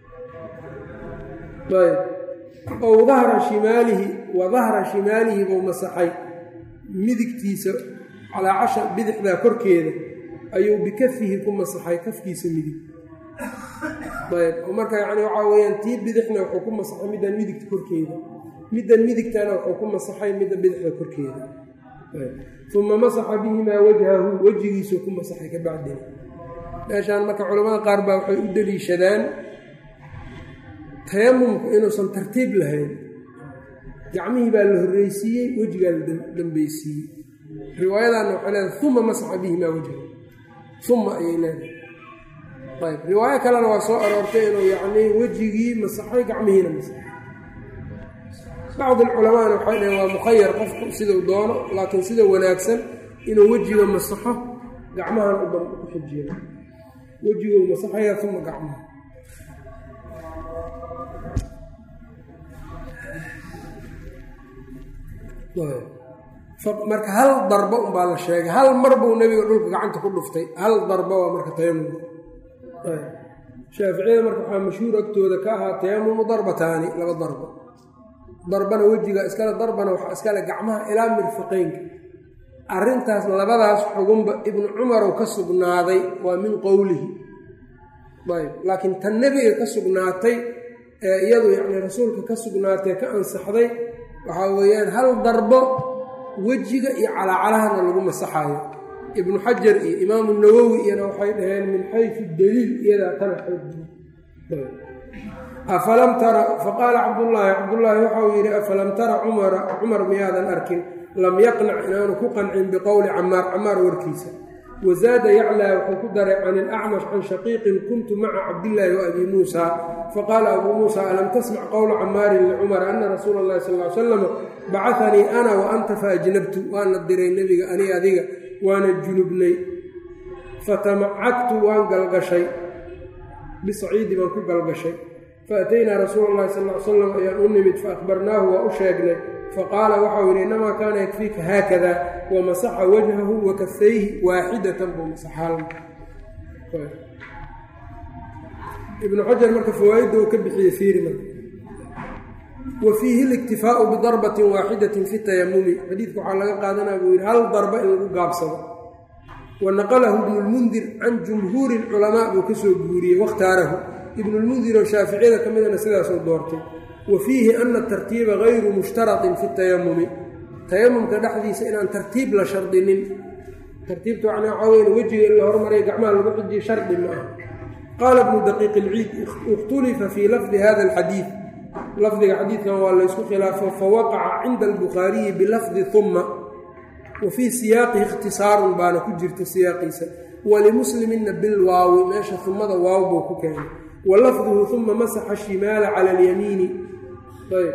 ayb ow dahra shimaalihi wa dahra shimaalihi buu masaxay midigtiisa calaa casha bidixdaa korkeeda ayuu bikafihi ku masaxay kafkiisa midig ayb oo marka yani waxaa weyaan tii bidixna wuxuu ku masaxay middan midigta korkeeda middan midigtana wuxuu ku masaxay midda bidixda korkeeda uma masaxa bihimaa wajhahu wejigiisuu ku masaxay ka bacdina meeshaan marka culamada qaar baa waxay u deliishadaan tayamumku inuusan tartiib lahayn gacmihii baa la horreysiiyey wejigaa la dambeysiiyey riwaayadaanna waxay leedahay uma masaxa bihimaa wajhahu uma ayay leedahay ayb riwaayo kalena waa soo aroortay inuu yacnii wejigii masaxay gacmihiina masaxay bacdi alculamaana waxay dhaheen waa mukhayar qofku siduu doono laakiin sida wanaagsan inuu wejiga masaxo gacmahan u ku xijiyo wejiguu masaxaya uma gacmaha marka hal darbo umbaa la sheegay hal mar buu nebiga dhulka gacanta ku dhuftay hal darbo waa marka tayamum shaaficiyada marka waxaa mashhuur agtooda ka ahaa tayamumu darbataani laba darbo darbana wejiga iskale darbana waxaa iskale gacmaha ilaa mirfiqeynka arrintaas labadaas xugunba ibnu cumarow ka sugnaaday waa min qowlihi ayb laakiin tan nebiga ka sugnaatay ee iyadu yacni rasuulka ka sugnaatay ka ansaxday waxaa weeyaan hal darbo wejiga iyo calaacalahana lagu masaxaayo ibnu xajar iyo imaamu nawowi iyana waxay dhaheen min xaysu daliil iyadaa tana xoojiy afalam tara faqaala cabdullaahi cabdullaahi waxauu yidhi afalam tara cumara cumar miyaadan arkin lam yaqnac inaanu ku qancin biqowli camaar camaar warkiisa wazaada yaclaa wuxuu ku daray can ilacmash can shaqiiqin kuntu maca cabdillaahi wa abi muusa faqaala abuu muusa alam tasmac qowla camaarin licumar ana rasuula allahi sal l salam bacahanii ana wa anta faajnabtu waana diray nebiga ani adiga waana junubnay fatamacagtu waan galgashay bisaciidi baan ku galgashay faataynaa rasuula allahi sal l salam ayaan u nimid faahbarnaahu waa u sheegnay faqaala waxau yidhi innamaa kaana yakfiika haakada wamasaxa wajhahu wa kafayhi waaxidatan buu masaxaal ibnu xajar marka fawaaidda uu ka bixiyey fiiri marka wa fiihi اliktifaau bidarbatin waaxidatin fi tayamumi xadiidka waxaa laga qaadanaya buu yidhi hal darba in lagu gaabsado wa naqalahu ibnu lmundir can jumhuuri اlculamaa buu ka soo guuriyey wakhtaarahu ibnulmundir oo shaaficiyada ka midana sidaasuu doortay wa fiihi ana tartiiba gayru mushtaraطin fi tayamumi tayamumka dhexdiisa inaan tartiib la shardinin tartiibta wan waxaa weyn wejiga in la hormariya gacmaha lagu xijiyo shardi ma ah qaala ibnu daqiiq ilciid ikhtulifa fii lafdi hada alxadiid lafdiga xadiidkan waa laysku khilaafo fawaqaca cinda albukhaariyi bilafdi uma wa fii siyaaqihi ikhtisaarun baana ku jirta siyaaqiisa walimuslimina bilwaawi meesha umada waaw buu ku keenay wa lafduhu uma masaxa shimaala cala alyamiini ayb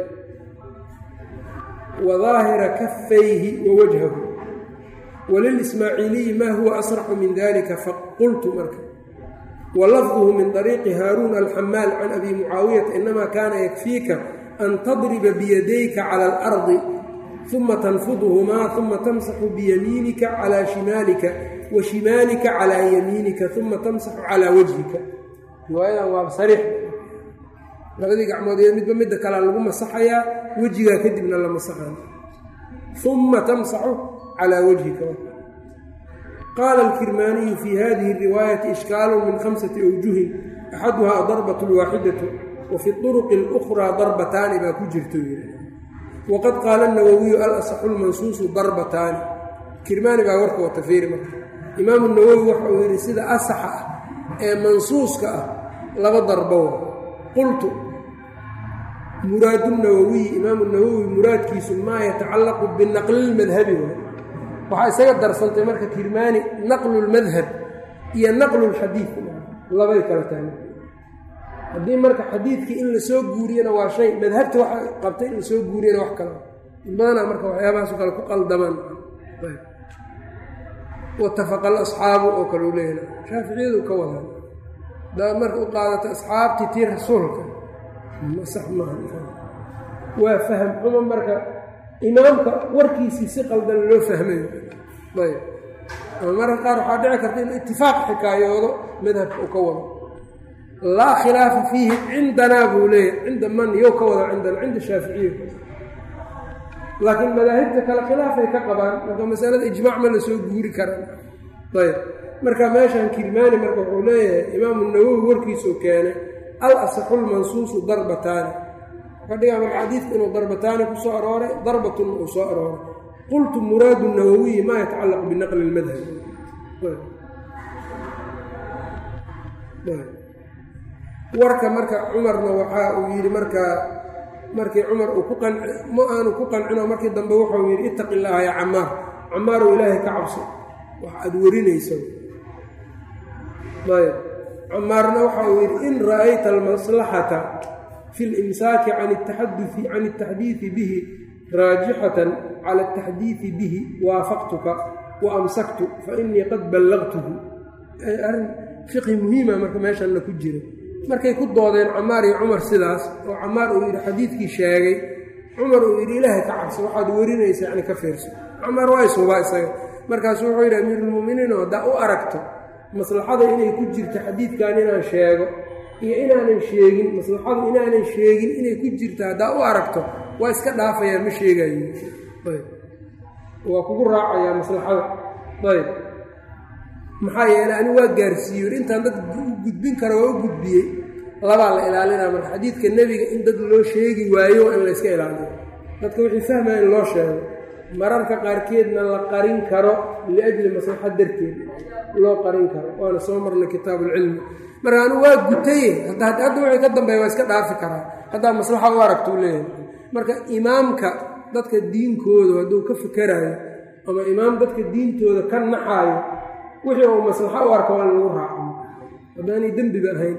wa daahira kafayhi wa wajhahu walilismaaciiliyi maa huwa asraxu min dalika faqultu marka wa lafduhu min طariiqi haaruun alxamaal can abi mucaawiyata inama kaana yakfiika an tadriba biyadayka cala alardi uma tanfudhumaa uma tamsaxu biyamiinika calaa shimaalika wa shimaalika calaa yamiinika uma tamsaxu calaa wajhika riwaayadan waa sariix labadii gacmood iyo midba midda kalea lagu masaxayaa wejigaa kadibna la masaxayo uma tamsaxu calaa wajhika qaala alkirmaaniyu fii hadihi riwaayati ishkaalu min khamsati awjuhin axaduhaa darbat lwaaxidatu wa fi turuqi اlukhraa darbataani baa ku jirto waqad qaala nawowiyu alasaxu lmansuusu darbataani kirmaani baa warka wata fiiri marka imaamu nawowi waxa uu yidhi sida asaxa ah ee mansuuska ah laba darbow qultu muraadu nawowiyi imaamu nawowi muraadkiisu maa yatacallaqu binaqli lmadhabi waay waxaa isaga darsantay marka kirmaani naqlu lmadhab iyo naqlu lxadiid labay kala tahay haddii marka xadiidkii in lasoo guuriyana waa shay madhabta waxa qabtay in lasoo guuriyana wax kale badanaa marka waxyaabahaaso kale ku qaldamaan watafaqa alasxaabu oo kale u leeyahay shaaficiyadu ka wadaan daa marka u qaadata asxaabtii tii rasuulka sax maaha waa faham xumo marka imaamka warkiisii si qaldan loo fahmayo ayb ama marka qaar waxaa dhici karta in itifaaq xikaayoodo madhabka uu ka wado laa khilaafa fiihi cindanaa buu leeyahay cinda man yow ka wada cindana cinda shaaficiya laakiin madaahibta kale khilaafay ka qabaan marka masalada ijmaac ma la soo guuri karaan ayb marka meeshan kirmaani marka wuxuu leeyahay imaamu nawowi warkiisuu keenay al asaxu lmansuusu darbataani ka dhigaa marka xadiidku inuu darbataani ku soo arooray darbatun uu soo arooray qultu muraadu nawowiyi maa yatacallaqu binaqli lmadhab warka marka cumarna waxa uu yidhi markaa markii cumar uu ku qanci ma aanu ku qancinoo markii dambe wuxuu yidhi ittaqi illaaha yaa camaar camaarow ilaahay ka cabso wax aad warinayso ayb camaarna waxa uu yidhi in ra'ayta almaslaxata fi limsaaki can taxadui can altaxdiidi bihi raajixatan cala altaxdiidi bihi waafaqtuka wa amsaktu fa inii qad ballaqtuhu arrin fiqhi muhiima marka meeshanna ku jira markay ku doodeen camaar iyo cumar sidaas oo camaar uu yidhi xadiidkii sheegay cumar uu yidhi ilaahay ka cabso waxaad werinaysa yani ka fiirso camaar waa isubaa isaga markaasuu wuxuu yidhi amiiruulmu'miniinoo haddaa u aragto maslaxada inay ku jirto xadiidkan inaan sheego iyo inaanan sheegin maslaxadu inaanan sheegin inay ku jirto haddaa u aragto waa iska dhaafayaa ma sheegayo ayb waa kugu raacayaa maslaxada ayb maxaa yeeley ani waa gaarsiiyo intaan dad u gudbin kara waa u gudbiyey labaa la ilaalinaa marka xadiidka nebiga in dad loo sheegi waayo in layska ilaaliyo dadka wixii fahmaya in loo sheego mararka qaarkeedna la qarin karo liajli maslaxa darteed loo qarin karo waana soo marnay kitaabuulcilmi marka anu waa gutaye hadda wixii ka dambeeya waa iska dhaafi karaa haddaa maslaxa u aragtuu leeyahay marka imaamka dadka diinkooda hadduu ka fikerayo ama imaam dadka diintooda ka naxaayo wixii uu maslaxo u arka waa in lagu raaco haddaanay dembiba ahayn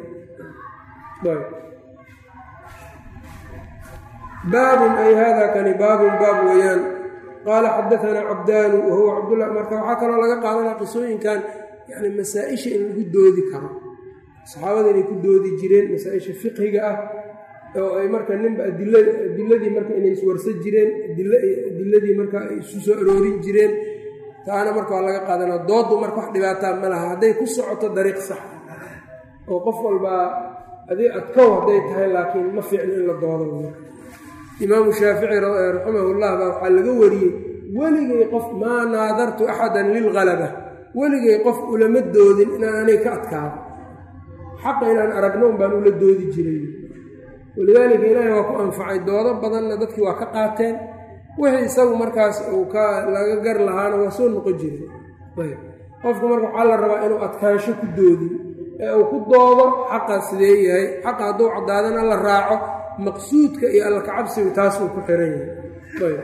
baabun ay hada kani baabun baab weeyaan qaala xadaanaa cabdaanu wahuwa cabdullah marka waxaa kaloo laga qaadanaa qisooyinkan yani masaa-isha in lagu doodi karo saxaabada inay ku doodi jireen masaa-isha fiqhiga ah oo ay marka ninba adiladii marka inay iswarsa jireen adiladii marka ay isu soo aroorin jireen taana marka waa laga qaadanaa doodu marka wax dhibaataa ma laha hadday ku socoto dariiq sax oo qof walbaa adii adkow hadday tahay laakiin ma fiicno in la doodo imaamu shaafici raximahullah baa waxaa laga wariyey weligay qof maa naadartu axadan lilhalaba weligay qof ulama doodin inaan anay ka adkaado xaqa inaan aragno un baan ula doodi jiray walidaalika ilaahay waa ku anfacay doodo badanna dadkii waa ka qaateen wixii isagu markaas uu ka laga gar lahaana waa soo noqon jiray ayb qofku marka waxaa la rabaa inuu adkaansho ku doodin ee uu ku doodo xaqa sidee yahay xaqa hadduu caddaadana la raaco maqsuudka iyo alla kacabsigu taasuu ku xiran yahay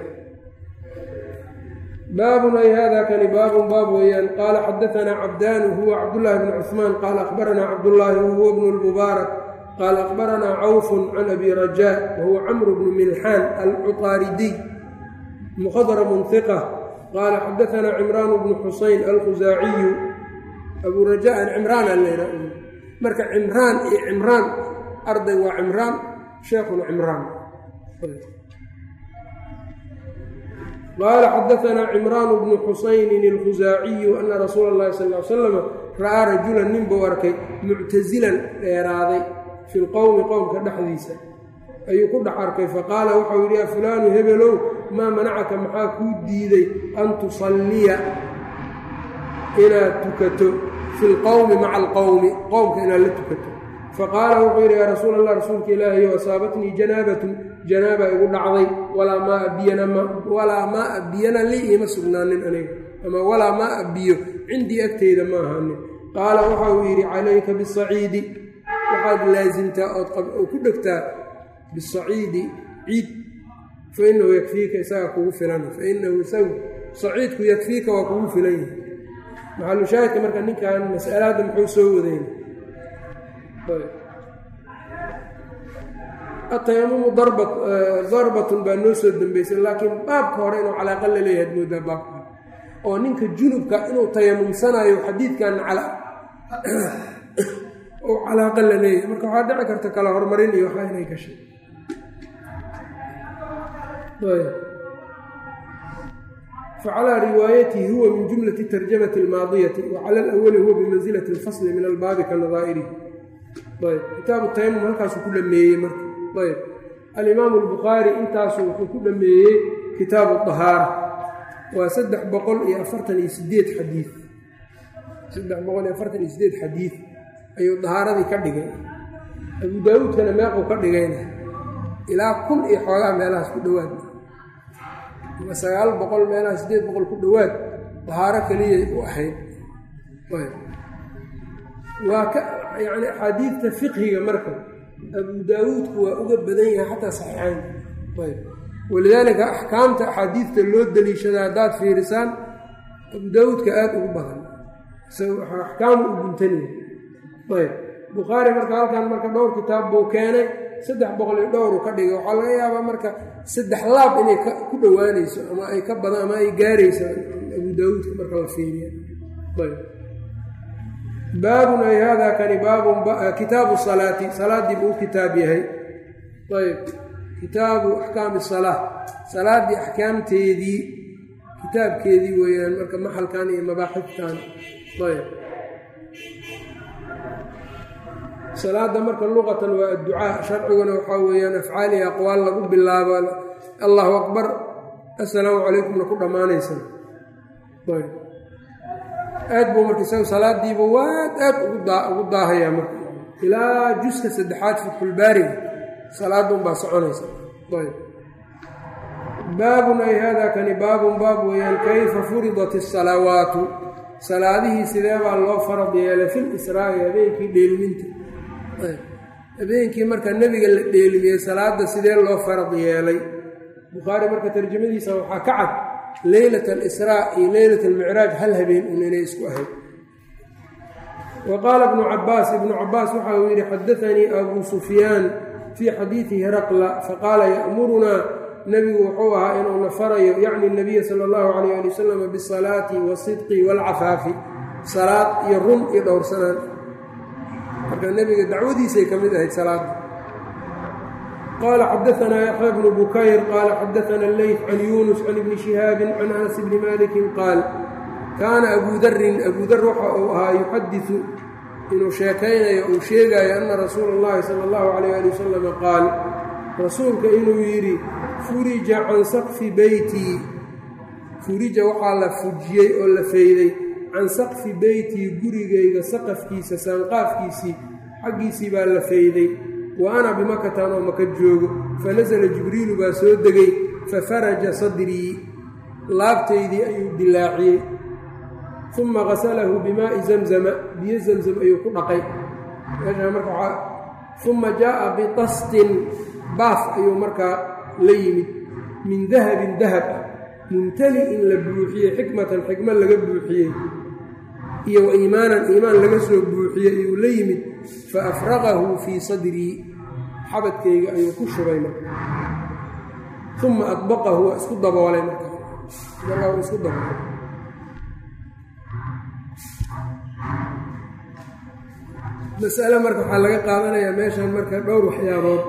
baabun ay hada kani baabun baab weeyaan qaala xadaanaa cabdaanu huwa cabdullaahi bn cuثmaan qaala akhbaranaa cabdullaahi wahuwa bnu lmubaarak qaala akhbaranaa cawfun can abi rajaa wahuwa camru bnu milxaan alcuطaaridiy muqadramun hiqa qaala xadaanaa cimraanu bnu xusayn alkhusaaciyu abu rajaa an cimraan aleyna marka cimraan iyo cimraan arday waa cimraan sheekhuna cimraan qaala xadaanaa cimraanu bnu xusaynin alkhusaaciyu ana rasuula اllahi sal l salam ra'aa rajulan nin buu arkay muctasilan dheeraaday fi lqowmi qowmka dhexdiisa ayuu ku dhex arkay faqaala waxau yidhi ya fulaanu hebelow maa manacaka maxaa kuu diiday an tusalliya inaad tukato fi lqowmi maca alqowmi qowmka inaad la tukato faqaala wuxuu yidhi yaa rasuul allah rasuulka ilaahiyo asaabatnii janaabatun janaaba igu dhacday walaa maaa biyana walaa maaa biyana lii iima sugnaanin aniga ama walaa maaa biyo cindii agteyda ma ahaanin qaala waxa uu yidhi calayka bisaciidi waxaad laasimtaa ood ku dhegtaa bisaciidi ciid fa inahu yakfiika isaga kugu filan fa inahu isagu saciidku yakfiika waa kugu filan yahay maxalushaahidka marka ninkan mas'alaadda muxuu soo wadayna atayamumu darbatun baa noo soo dambeysay laakiin baabka hore inuu calaaqa la leeyahay ad moodaa baabka oo ninka junubka inuu tayamumsanayo xadiidkan uu calaaqa la leeyahay marka waxaa dhici karta kala horumarin iyo waxaa inay gashay facalaa riwaayatihi huwa min jumlati tarjamati almaadiyati wa cala alawali huwa bimansilati alfasli min albaabi ka nadaa'irihi ayb kitaabu tayamum halkaasuu ku dhameeyey marka ayb alimaamu albukhaari intaasu wuxuu ku dhameeyey kitaabu dahaara waa saddex boqol iyo afartan iyo sideed xadiid saddex boqol iyo afartan iyo sideed xadiid ayuu dahaaradii ka dhigay abu daawuudkana meequu ka dhigayna ilaa kun iyo xoogaa meelahaas ku dhowaad ama sagaal boqol meelaha sideed boqol ku dhowaad dahaaro keliyay u ahayd waa ka yacni axaadiidta fiqhiga marka abu daawuudku waa uga badan yahay xataa saxiixayn ayb walidaalika axkaamta axaadiidta loo daliishada haddaad fiirisaan abu daawuudka aada ugu badan axkaamu u guntanaya ayb bukhaari marka halkan marka dhowr kitaab buu keenay saddex boqol iyo dhowru ka dhigay waxaa laga yaabaa marka saddex laab inay ku dhowaanayso ama ay ka badan ama ay gaarayso abu daawuudka marka la fiiriya ayb baabun ay haadaa kani baabun kitaabu salaati salaaddii buu u kitaab yahay ayb kitaabu axkaami salaa salaaddii axkaamteedii kitaabkeedii weeyaan marka maxalkan iyo mabaaxiftan ayb salaada marka luqatan waa adducaa sharciguna waxaa weeyaan afcaali aqwaal lagu bilaabo allahu akbar assalaamu calaykumna ku dhammaanaysa ayb aad buu marka isagu salaadiiba waad aad ugu daahayaa marka ilaa juska saddexaad fatxulbaariga salaadunbaa soconaysa ayb baabun ay haadaa kani baabun baab weeyaan kayfa furidat asalawaatu salaadihii sidee baa loo farad yeelay fil israa'i habeenkii dheelminta habeenkii marka nebiga la dheelmiyey salaada sidee loo farad yeelay bukhaari marka tarjamadiisa waxaa ka cad leylat alisraa iyo leylat almicraaj hal habeen un inay isku ahayd wa qaala ibnu cabaas ibnu cabaas waxa uu yidhi xadaanii abuu sufyaan fii xadiidi heraqla faqaala ya'murunaa nebigu wuxuu ahaa inuuna farayo yacni nabiya sala allahu calayh ali wasalam bisalaati wasidqi waalcafaafi salaad iyo run iyo dhowrsanaan marka nebiga dacwadiisay ka mid ahayd salaada qaala xadaanaa yaxya bnu bukayr qaala xadaana leyt can yuunus can ibni shihaabin can anas bni malikin qaal kaana abuu darin abuu dar waxa uu ahaa yuxadisu inuu sheekaynayo uu sheegayo ana rasuula اllahi sala allahu calayh ali wasalama qaal rasuulka inuu yidhi furija can saqfi beytii furija waxaa la fujiyey oo la feyday can saqfi beytii gurigayga saqafkiisa saanqaafkiisii xaggiisii baa la feyday wa ana bimakatan oo maka joogo fanasala jibriilu baa soo degay fafaraja sadrii laabtaydii ayuu dilaaciyey uma qasalahu bimaa'i zamzama biyo zamzam ayuu ku dhaqay meeshaa marka uma jaa'a bitastin baaf ayuu markaa la yimid min dahabin dahab ah mumtali-in la buuxiyey xikmatan xikmad laga buuxiyey iyo wa iimaanan iimaan laga soo buuxiyey ayuu la yimid fa afraqahu fii sadrii xabadkayga ayuu ku shubay marka uma adbaqahu waa isku daboolay marka markaa uu isku daboolay masale marka waxaa laga qaadanayaa meeshan marka dhowr waxyaabood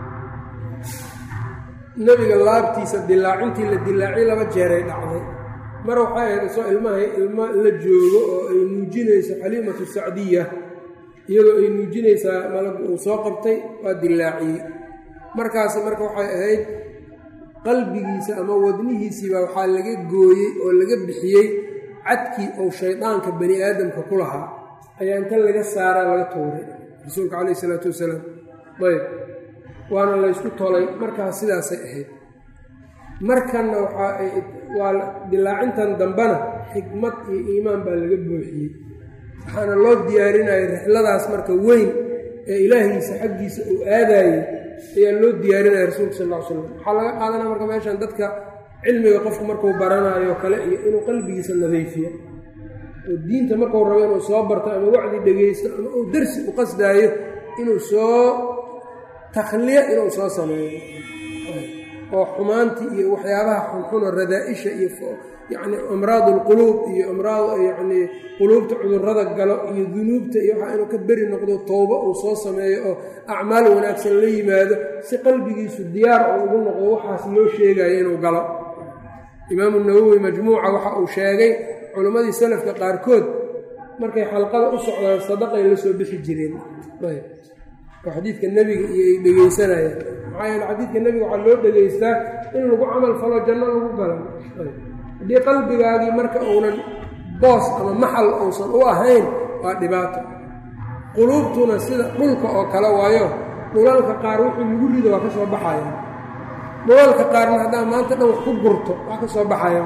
nebiga laabtiisa dilaacintii la dilaacay laba jeeray dhacday mar waxay ahayd isoo ilmaha ilmo la joogo oo ay nuujinayso xaliimatu sacdiya iyadoo ay nuujinaysaa malagu uu soo qabtay waa dilaaciyey markaasi marka waxay ahayd qalbigiisa ama wadnihiisiiba waxaa laga gooyey oo laga bixiyey cadkii ou shaydaanka bani aadamka ku lahaa ayaa inta laga saaraa laga tuuray rasuulka calayhi isalaatu wasalaam ayb waana laysku tolay markaas sidaasay ahayd markanna waxaa dilaacintan dambena xikmad iyo iimaan baa laga buuxiyey waxaana loo diyaarinayay rixladaas marka weyn ee ilaahiisa xaggiisa uu aadaayey ayaa loo diyaarinaya rasuulka sal ll ly slam waxaa laga qaadanaya marka meeshan dadka cilmiga qofku markuu baranayo kale iyo inuu qalbigiisa nadiifiyo oo diinta markuu rabo inuu soo barto ama wacdi dhegaysto ama uu darsi u qasdaayo inuu soo takhliya inuu soo sameeyo oo xumaantii iyo waxyaabaha xunxuno radaa-isha iyo yacni amraad alquluub iyo amraad yacnii quluubta cudurrada galo iyo dunuubta iyo waxaa inuu ka beri noqdo towbo uu soo sameeyo oo acmaal wanaagsan la yimaado si qalbigiisu diyaar oo ugu noqdo waxaas loo sheegayo inuu galo imaamu nawowi majmuuca waxa uu sheegay culimmadii salafka qaarkood markay xalqada u socdaan sadaqay la soo bixi jireen oo xadiidka nebiga iyo ay dhegaysanayaan maxaa yeele xadiidka nebiga waxaa loo dhegaystaa in lagu camal falo janno lagu galo haddii qalbigaagii marka uunan boos ama maxal uusan u ahayn waa dhibaato quluubtuna sida dhulka oo kale waayo dhulalka qaar wixii lagu rido waa ka soo baxaya dhulalka qaarna haddaa maanta dhan wax ku gurto waa ka soo baxaya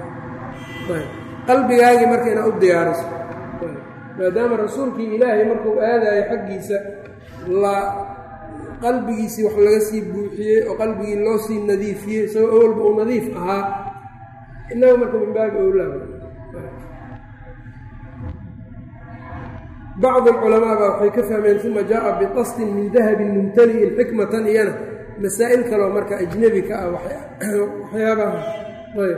qalbigaagii marka inaad u diyaariso maadaama rasuulkii ilaahay markuu aadayo xaggiisa la qalbigiisii wax laga sii buuxiyey oo qalbigii loo sii nadiifiyey isagoo awalba uu nadiif ahaa innaga marka min baabi owlaaba bacd alculamaa baa waxay ka fahmeen uma jaa'a biqasdin min dahabin mumtali'in xikmatan iyana masaa'il kaloo marka ajnebi ka ah waxyaabaha ayb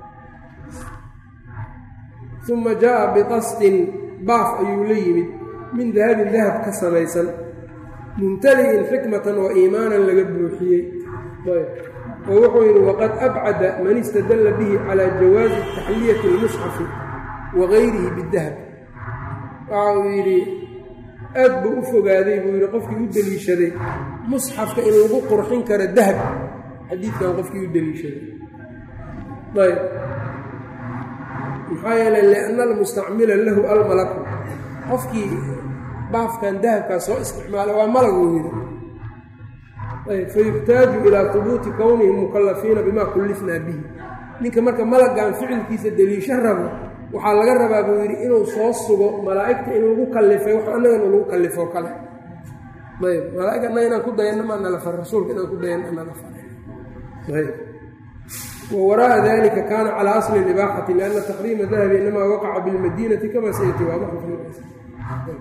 uma jaa'a biqasdin baaf ayuu la yimid min dahabin dahab ka samaysan mumtali'in xikmatan wa iimaanan laga buuxiyey ayb oo wuxuu yidhi waqad abcada man istadalla bihi calaa jawaazi taxliyati اlmusxafi wa gayrihi bidahab waxa uu yidhi aad buu u fogaaday buu yidhi qofkii u deliishaday musxafka in lagu qurxin karo dahab xadiidkan qofkii u deliishaday ayb maxaa yeelay lianna almustacmila lahu almalaku qofkii baafkan dahabkaa soo isticmaala waa malaguu yidhi ayb fayuxtaaju ilaa hubuuti kownihim mukallafiina bimaa kullifnaa bihi ninka marka malagan ficilkiisa deliisho rabo waxaa laga rabaa buu yidhi inuu soo sugo malaa'igta in lagu kallifay wax annagana lagu kallifoo kale ayb malaaig annaga inaan ku dayanna maa nala far rasuulka inaan ku dayanna nala faray ayb wa waraa'a dalika kaana calaa asli libaaxati lianna taxriima dahabi inamaa waqaca bilmadiinati kama sayati waadaxu fi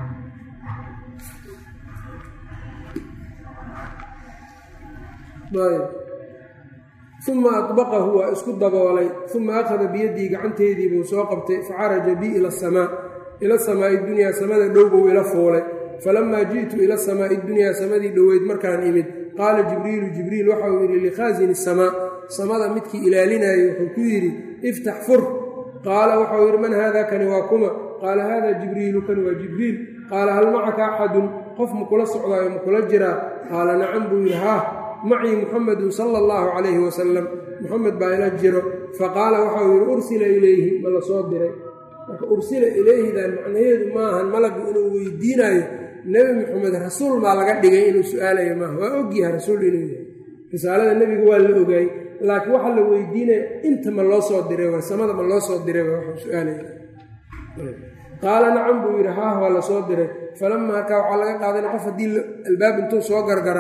ayb uma adbaqahu waa isku daboolay uma akhada biyadii gacanteedii buu soo qabtay facaraja bii ila asamaa ila samaa'i dunyaa samada dhow buu ila fuulay falamaa ji'tu ila samaa'i dunyaa samadii dhoweyd markaan imid qaala jibriilu jibriil waxa uu yidhi likhaasini samaa samada midkii ilaalinayay wuxuu ku yidhi iftax fur qaala waxau yidhi man haada kani waa kuma qaala haada jibriilu kani waa jibriil qaala hal macaka axadun qof makula socdaayo makula jiraa qaala nacam buu yidhi haah macii muxamedun sala allahu calayhi wasalam muxamed baa ila jiro faqaala waxau yidhi ursila ilayhi ma la soo diray marka ursila ilayhidan macnaheedu maahan malagu inuu weydiinayo nebi muxamed rasuul baa laga dhigay inuu su-aalayo maaha waa ogyaha rasuul inuu yahay risaalada nebiga waa la ogaay laakiin waxaa la weydiinaya inta ma loo soo diray waa samada ma loo soo diray waa waxuu su-aalaya qaala nacam buu yidhi haah waa la soo diray falama markaa waxaa laga qaadana qof haddii albaab intuu soo gargaraaco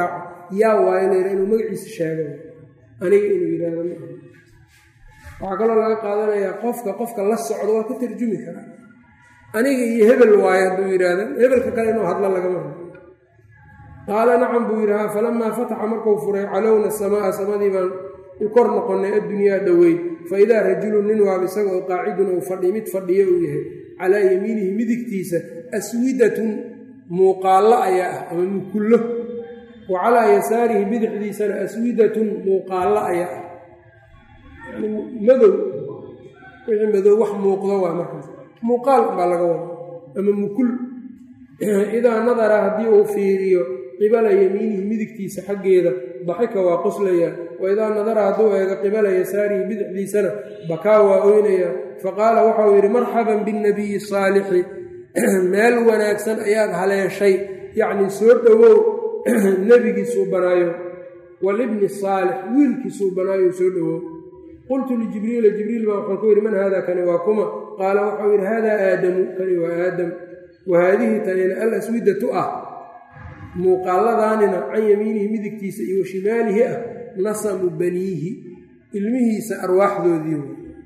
yaa waayo layidha inuu magaciisa sheego aniga inuu yidhaahdo ma aha waxaa kaloo laga qaadanayaa qofka qofka la socdo waa ka tarjumi karaa aniga iyo hebel waayo hadduu yidhaahdo hebelka kale inuu hadlo lagama hado qaala nacam buu yidhi haa falamaa fataxa markuu furay calowna samaa samadii baan u kor noqonnay addunyaa dhoweyd fa idaa rajulun nin waab isaga oo qaacidun ou fadhi mid fadhiyo uu yahay calaa yamiinihi midigtiisa aswidatun muuqaallo ayaa ah ama mukullo wa calaa yasaarihi bidixdiisana aswidatun muuqaallo ayaa ah yani madow wixii madow wax muuqdo waa markaas muuqaal baa laga wada ama mukul idaa nadara haddii uu fiiriyo qibala yamiinihi midigtiisa xaggeeda daxika waa qoslayaa wa idaa nadara hadduu eego qibala yasaarihi bidixdiisana bakaa waa oynayaa faqaala waxau yidhi marxaban binnabiyi saalixi meel wanaagsan ayaad haleeshay yacnii soo dhowow nebigiisuu banaayo walibni saalix wiilkiisuu banaayo soo dhowow qultu lijibriila jibriil baa waxaan ku yidhi man haada kani waa kuma qaala waxau yidhi haadaa aadamu kani waa aadam wa haadihi tanina al aswidatu ah muuqaaladaanina can yamiinihi midigtiisa iyo washimaalihi ah nasamu baniihi ilmihiisa arwaaxdoodii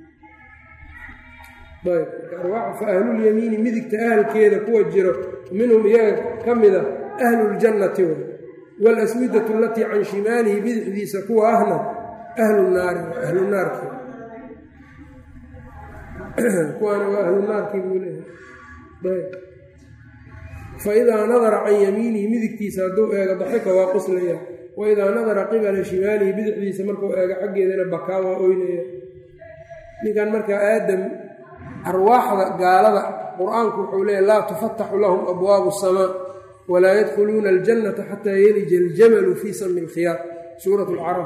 ayb fa ahlulyamiini midigta ahalkeeda kuwa jiro minhum iyaga ka mida ahluljannati way waalaswidatu alatii can shimaalihi bidixdiisa kuwa ahna ahlu naari ahlu naarki kuwaana waa ahlu naarkii buu leeyahay faidaa nadara can yamiinihi midigtiisa hadduu eego daxika waa qoslaya wa idaa nadara qibala shimaalihi bidixdiisa markuu eego xaggeedana bakaa waa oynaya ninkan markaa aadam arwaaxda gaalada qur-aanku wuxuu leeyahy laa tufataxu lahum abwaabu asamaa walaa yadkhuluuna aljannata xataa yelija aljamalu fii sami lkhiyaar suurat lcaraf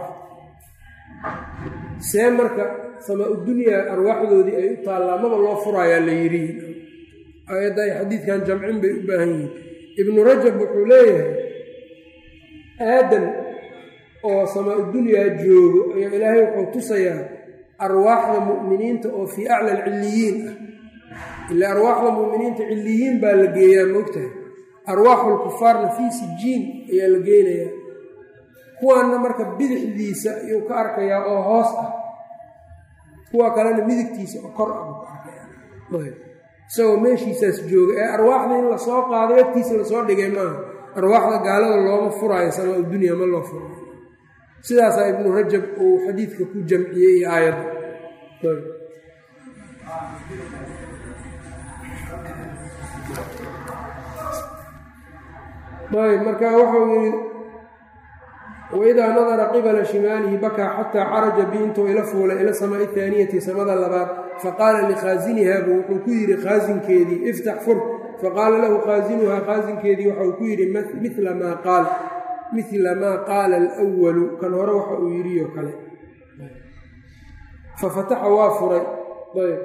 see marka samaa udunyaa arwaaxdoodii ay u taallaa maba loo furaayaa la yidhi aayadda ay xadiidkan jamcin bay u baahan yihiin ibnu rajab wuxuu leeyahay aadam oo samaa udunyaa joogo ayaa ilaahay wuxuu tusayaa arwaaxda mu'miniinta oo fii acla alcilliyiin ah ilaa arwaaxda mu'miniinta cilliyiin baa la geeyaa moogtahay arwaaxulkufaarna fii sijiin ayaa la geynayaa kuwaanna marka bidixdiisa ayuu ka arkayaa oo hoos ah kuwa kalena midigtiisa oo kor ah buu ka arkayaa isagoo meeshiisaas jooga ee arwaaxda in lasoo qaaday agtiisa lasoo dhigay maaha arwaaxda gaalada looma furaayo samaa dunya ma loo furaayo sidaasaa ibnu rajab uu xadiidka ku jamciyey iyo aayadda ayb marka waxau yidhi waidaa nadara qibala shimaalihi bakaa xataa caraja bi intuu ila fuulay ila samaai taaniyati samada labaad faqaala likhaasinihaa buu wuxuu ku yidhi khaasinkeedii iftax fur faqaala lahu khaasinuhaa khaasinkeedii waxau ku yidhi mila maa qaal mila maa qaala alwalu kan hore waxa uu yidhiyo kale fafataxa waa furay ayb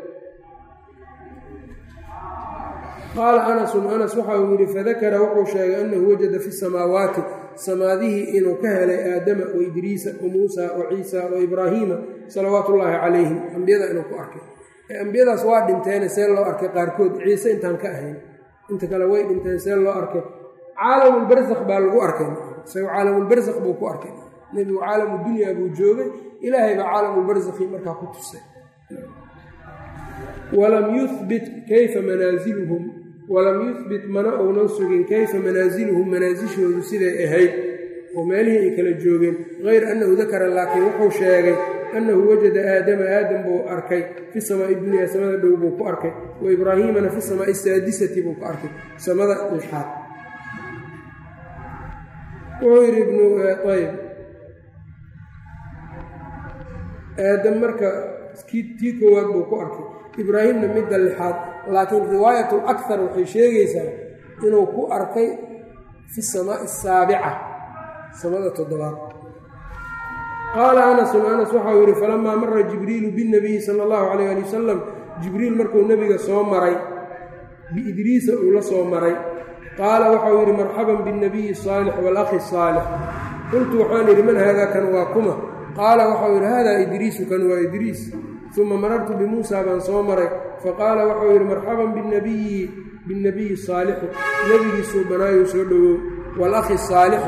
qaala anasun anas waxa uu yidhi fadakara wuxuu sheegay annahu wajada fi samaawaati samaadihii inuu ka helay aadama wa idriisa wa muusa wa ciisa wa ibraahiima salawaatu ullaahi calayhim ambiyada inuu ku arkay ambiyadaas waa dhinteene see loo arkay qaarkood ciise intaan ka ahayn inta kale way dhinteen see loo arkay caalamulbarsakh baa lagu arkay isago caalamulbarsakh buu ku arkay nebigu caalamu dunyaa buu joogay ilaahay baa caalamulbarsakhi markaa ku tusay walam yuhbit kayfa manaaziluhum walam yuhbit mana uunan sugin kayfa manaasiluhum manaasishoodu siday ahayd oo meelihii ay kala joogeen hayr annahu dakara laakiin wuxuu sheegay annahu wajada aadama aadam buu arkay fi samaa'i dunyaa samada dhow buu ku arkay wa ibraahiimana fi samaa'i saadisati buu ku arkay samada lixaad wuxuu yidhi ibnu ayb aadam marka tii koowaad buu ku arkay ibraahimna midda lixaad laakiin riwaayat lakar waxay sheegaysaa inuu ku arkay fi samaa'i asaabica samada toddobaad qaala anasun anas waxau yidhi falamaa mara jibriilu binnabiyi sala allahu calayh ali wasalam jibriil markuu nebiga soo maray biidriisa uu la soo maray qaala waxau yidhi marxaban binnabiyi saalix waalakhi saalix qultu waxaan yidhi man haadaa kan waa kuma qaala waxau yidhi haadaa idriisu kan waa idriis uma marartu bimuusa baan soo maray faqaala waxau yidhi marxaban binabiyi binnabiyi saalixi nebigiisuu banaayuu soo dhowow waalakhi saalixi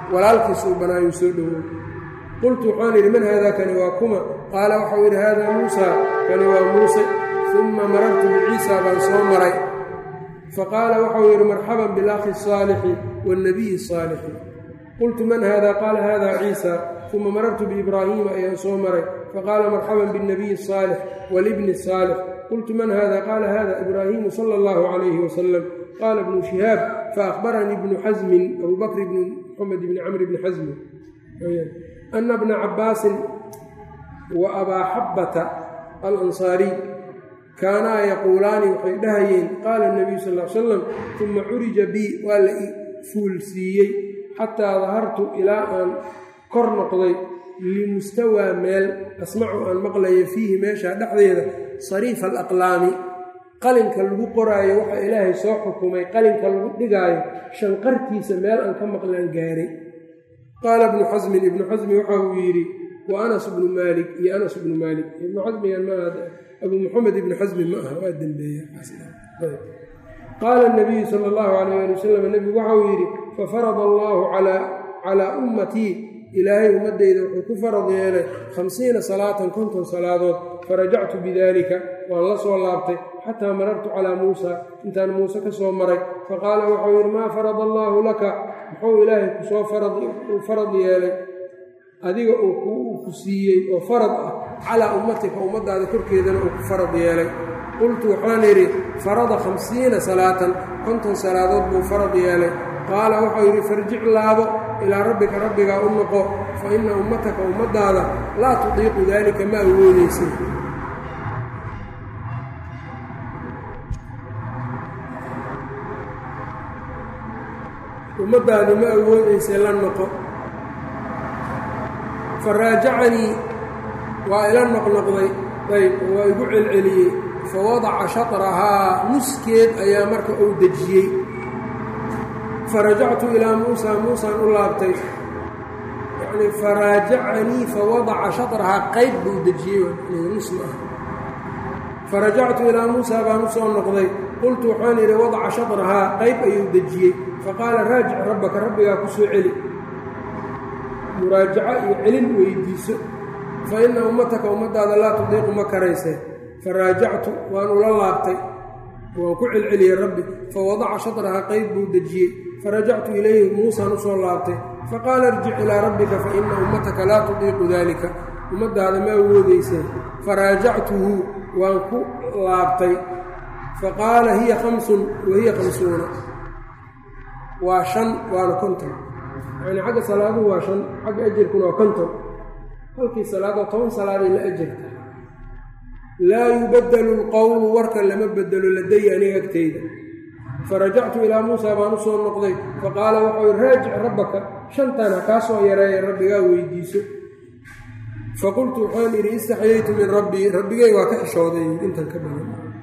walaalkiisuu banaayuu soo dhowow qultu waxaan idhi man haada kani waa kuma qaala waxau yidhi haadaa muusaa kani waa muuse uma marartu biciisa baan soo maray faqaala waxau yidhi marxaban bilakhi الصaalixi wاlnabiyi الصaalixi qultu man hada qaala hada ciisa uma marartu biibraahiima ayaan soo maray faqaala marxaban biاlnabiyi الصaalix wاlibni الصaalix qultu man hada qaala hada ibraahimu salى اllahu عalayhi wasalam qaala ibnu shihaab faأkhbaranii ibnu xasmin abu bakr bni moxamed bni camr bni xasmin ana bna cabaasin wa abaa xabbata alansaariy kaanaa yaquulaani waxay dhahayeen qaala اnabiyu sal l salam uma curija bii waa la i fuulsiiyey xataa dahartu ilaa aan kor noqday limustawaa meel asmacu aan maqlayo fiihi meeshaa dhexdeeda sariifa alaqlaami qalinka lagu qoraayo waxaa ilaahay soo xukumay qalinka lagu dhigaayo shanqartiisa meel aan ka maqlaan gaaray qaala ibnu xasmin ibnu xasmi waxa uu yidhi wa anas bnu maalik iyo anas bnu maalik ibnu xasmigan ma abuu muxamed ibnu xasmi ma aha waa dembeeya qaala nabiyu sala allahu calayh ali wasalam nebigu waxauu yidhi fafarada allaahu calaa ummatii ilaahay ummaddayda wuxuu ku farad yeelay khamsiina salaatan konton salaadood farajactu bidaalika waan la soo laabtay xataa marartu calaa muusa intaan muuse ka soo maray faqaala waxau yidhi maa farada allaahu laka muxuu ilaahay kusoo uu farad yeelay adiga uu ku siiyey oo farad ah calaa ummatika ummaddaada korkeedana uu ku farad yeelay qultu waxaan idhi farada khamsiina salaatan konton salaadood buu farad yeelay qaala waxau yidhi farjic laabo ilaa rabbika rabbigaa u noqo fa inna ummataka ummaddaada laa tudiiqu daalika ma awoodaysin ummaddaadu ma awoodayse la noqo fa raajacanii waa ila noqnoqday ayb waa igu celceliyey fa wadaca shatrahaa nuskeed ayaa marka uu dejiyey farajactu ilaa muusaa muusaan u laabtay yacnii faraajacanii fawadaca shatrahaa qayb buu dejiyey nus ma ah farajactu ilaa muusaa baan u soo noqday qultu waxaan idhi wadaca shatrahaa qayb ayuu dejiyey faqaala raajic rabbaka rabbigaa ku soo celi muraajaco iyo celin weydiiso fa inna ummataka ummaddaada laa tudiiqu ma karaysee faraajactu waan ula laabtay waan ku celceliyey rabbi fawadaca shatrahaa qayb buu dejiyey farajactu ilayhi muusaan u soo laabtay faqaala irjic ilaa rabbika fa inna ummataka laa tudiiqu daalika ummaddaada ma awoodayseen faraajactuhu waan ku laabtay faqaala hiya khamsun wa hiya khamsuuna waa shan waana konton yacnii xagga salaaduhu waa shan xagga ajarkuna waa konton halkii salaadoo toban salaaday la ajarta laa yubadelu lqowlu warka lama bedelo ladaya aniga agtayda farajactu ilaa muusaa baan u soo noqday faqaala waxau raajic rabbaka shantan ha kaa soo yareeya rabbigaa weydiiso faqultu waxaan idhi istaxyaytu min rabbii rabbigay waa ka xishooday intan ka badan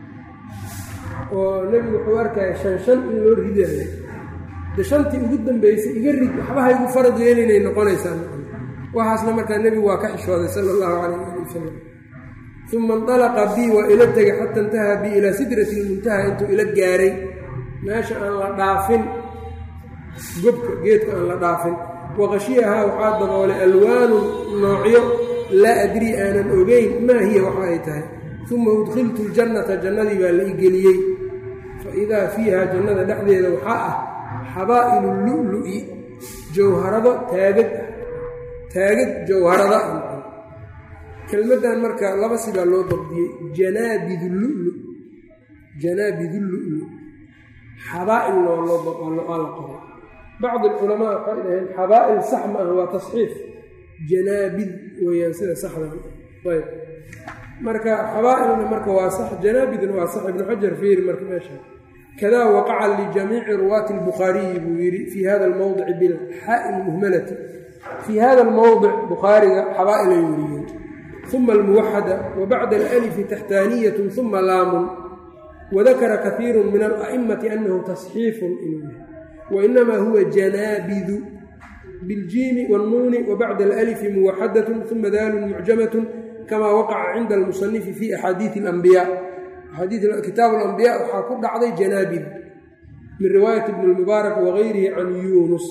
oo nebigu wuxuu arkaya shan shan in loo ridayo de shantii ugu dambaysay iga rid waxbaha igu farad yeelinay noqonaysaa waxaasna markaa nebigu waa ka xishooday sala allahu calayh ali wasalam uma indalaqa bii waa ila tegay xata intahaa bii ilaa sidrati ilmuntaha intuu ila gaaray meesha aan la dhaafin gobka geedka aan la dhaafin waqashiyahaa waxaa daboolay alwaanun noocyo laa adrii aanan ogeyn maa hiya waxa ay tahay uma udkhiltu ljannata jannadii baa la i geliyey fa idaa fiiha jannada dhexdeeda waxaa ah xabaa'ilu lu'lu'i jawharado taagad taagad jawharada kelmaddan marka laba sidaa loo dabdiyey janaabidu lulu janaabidu lulu xabaa'il waa la qoray bacdi alculamaa waxay dhaheen xabaa'il sax ma ah waa tasxiif janaabid weeyaan sida saxda ayb marka xabaa'ilna marka waa sax janaabidna waa sax ibnu xajar fiiri marka meesha kadaa waqaca lijamiici ruwaati albukhaariyi buu yidhi fii hada almowdici bilxaa'i lmuhmalati fii hada almowdic bukhaariga xabaa'ilay weriyeen uma almuwaxada wa bacda alalifi taxtaaniyatun uma laamun wadakara kaiiru min ala'imati annahu tasxiifun inuu yahay wainamaa huwa janaabidu biljiimi wاnnuuni wabacda alalifi muwaxadatun uma daalun mucjamatun kama waqaca cinda almusanifi fi axaadiii اlanbiyaa kitaab alambiya waxaa ku dhacday janaabid min riwaayati ibni اlmubaarak wagayrihi can yuunus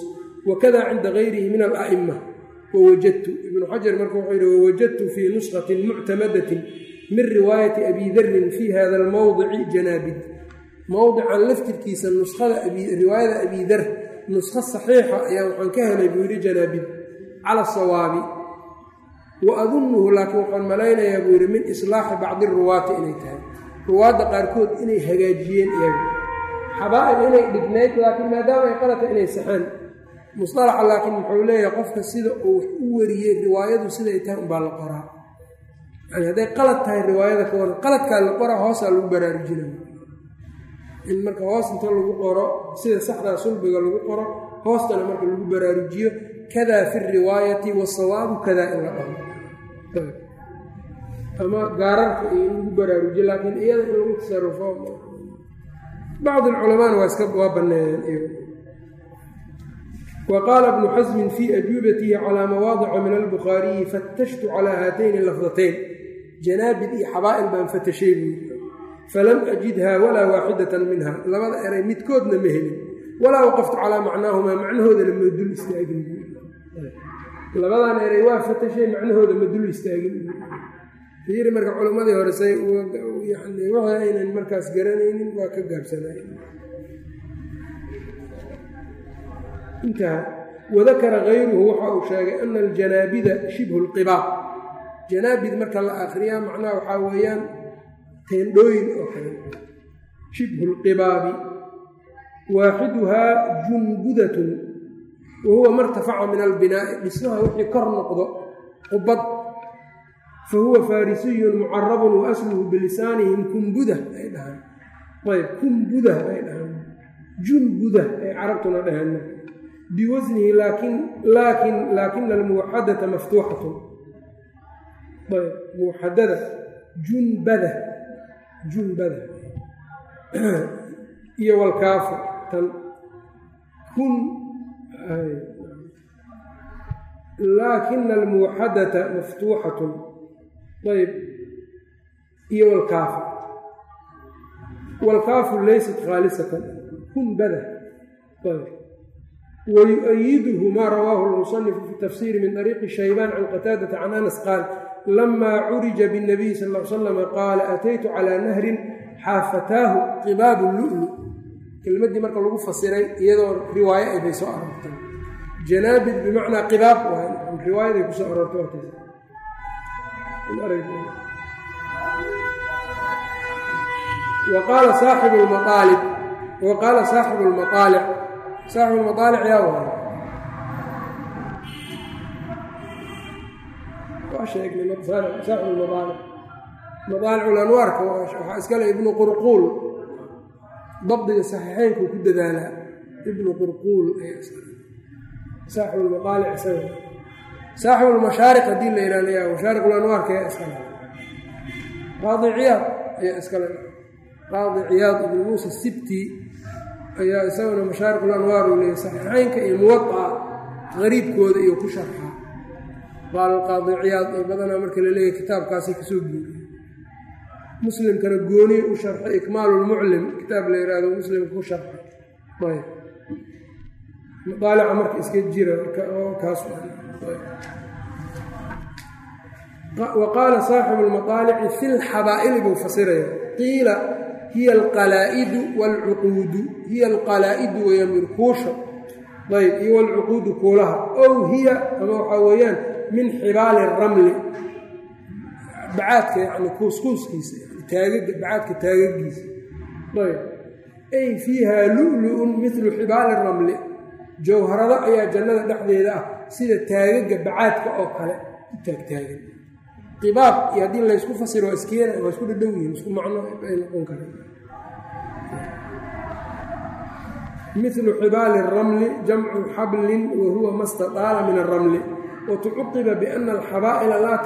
wakada cinda gayrihi min ala'ima wawajadtu ibnu xajar marka wuxuu yidhi wawajadtu fii nushatin muctamadatin min riwaayati abi darin fii hada almowdici janaabid mowdican laftirkiisa nuskhada riwaayada abi dar nuskho saxiixa ayaa waxaan ka helay buu yidhi janaabid cala sawaabi wa adunnuhu laakiin waxaan malaynayaa buu yidhi min islaaxi bacdi ruwaati inay tahay ruwaadda qaarkood inay hagaajiyeen iyaga xabaa'il inay dhignayd laakiin maadaama ay qalata inay saxaan musalaxa laakiin muxuu leeyahay qofka sida uu wax u wariyey riwaayadu siday tahay unbaa la qoraa yani hadday qalad tahay riwaayada ka waran qaladkaa la qoraa hoosaa lagu baraarujinaya in marka hoos inta lagu qoro sida saxdaa sulbiga lagu qoro hoostana marka lagu baraarujiyo kadaa fi riwaayati wasawaabu kadaa in la dhaho ama gaararka iyo in lagu baraarujiyo laakiin iyada in lagu tasarufo bacd alculamaana waa iska waa banneeyeen wa qaala ibnu xasmin fii ajuubatihi calaa mawaadica min albukhaariyi fatashtu calaa haatayni lafdatayn janaabid iyo xabaa'il baan fatashay buui falam ajidhaa walaa waaxidatan minha labada eray midkoodna ma helin walaa waqaftu calaa macnaahumaa macnahoodana ma dul istaagin labadan eray waa fatashay macnahooda ma dul istaagin fiiri marka culammadii hore say yani waxa aynan markaas garanaynin waa ka gaabsanay intaha wadakara kayruhu waxa uu sheegay ana aljanaabida shibhu lqibaab janaabid marka la akriyaa macnaha waxaa weeyaan teendhooyin oo kale shibhu lqibaabi waaxiduhaa junbudatun wa huwa martafaca min albinaa'i dhismaha wixii kor noqdo qubad fa huwa faarisiyun mucarabun wa asluhu bilisaanihim kumbuda ay dhahaan ayb kumbuda ay dhahaan junbuda ay carabtuna dhahaan biwasnihi laakin laakin laakina almuwaxadata maftuuxatun ayb muwaxadada junbada junbada iyo walkaafu tan kun laakina almuwaxadata maftuuxatun ayb iyo walkaafu walkaafu laysat khaalisatan kunbada ayb wyu-ayiduhu maa rawaahu lmusanifu fi tafsiri min ariiqi shaybaan can qataadata can anas qaal lamaa curija bاnabiy sal l slama qaala ataytu calaa nahrin xaafataahu qibaabu lulu kelmaddii marka lagu fasiray iyadoo riwaayo ay bay soo aroortay janaabid bimacnaa qibaab riwaayaday kusoo aroortay wa qaala saaxibu lmaaalib wa qaala saaxibu lmaaalic saaxibu lmaaalic yaa waay waa sheegnay saaxibu lmaaalic madaaliclanwaarka waxaa iskale ibnu qurquul dabdiga saxiixeynkuu ku dadaalaa ibnu qurquul saaxibu lmaaalic isaga saaxibu lmashaariq haddii la yihahda mashaariq lanwaarka ayaa iskale qaadi ciyaad ayaa iskale qaadi ciyaad ibnu muusa sibti ayaa isaguna mashaariq lanwaar uu leeyay saxiixeynka iyo muwaaa qariibkooda iyo ku sharxaa qaal qaadi ciyaad ee badanaa marka la leeyahy kitaabkaasay kasoo guuriye muslimkana gooniye u sharxay ikmaalu lmuclim kitaab la yihahdo muslimka ku sharxay ayb madaalica marka iska jira kaas wa qaala saaxibu lmaaalici fi lxabaa'ili buu fasiraya qiila hiya alqalaa'idu waalcuquudu hiya alqalaa'idu weeyaan mirkuusha ayb iyo walcuquudu kuulaha ow hiya ama waxaa weeyaan min xibaali ramli bacaadka yani kuuskuuskiisa taagaga bacaadka taagagiisa ayb ay fiiha lu'lu'un milu xibaali ramli jawharado ayaa jannada dhexdeeda ah sida taagaga bacaadka oo kale u taagtaagan qibaab iyo haddii laysku fasiro waa iskeena waa isku dhadhow yihin isku macno ay noqon karaan milu xibaali اramli jamcu xablin wa huwa ma staطaala min aramli watucuqiba biana alxabaa'ila laa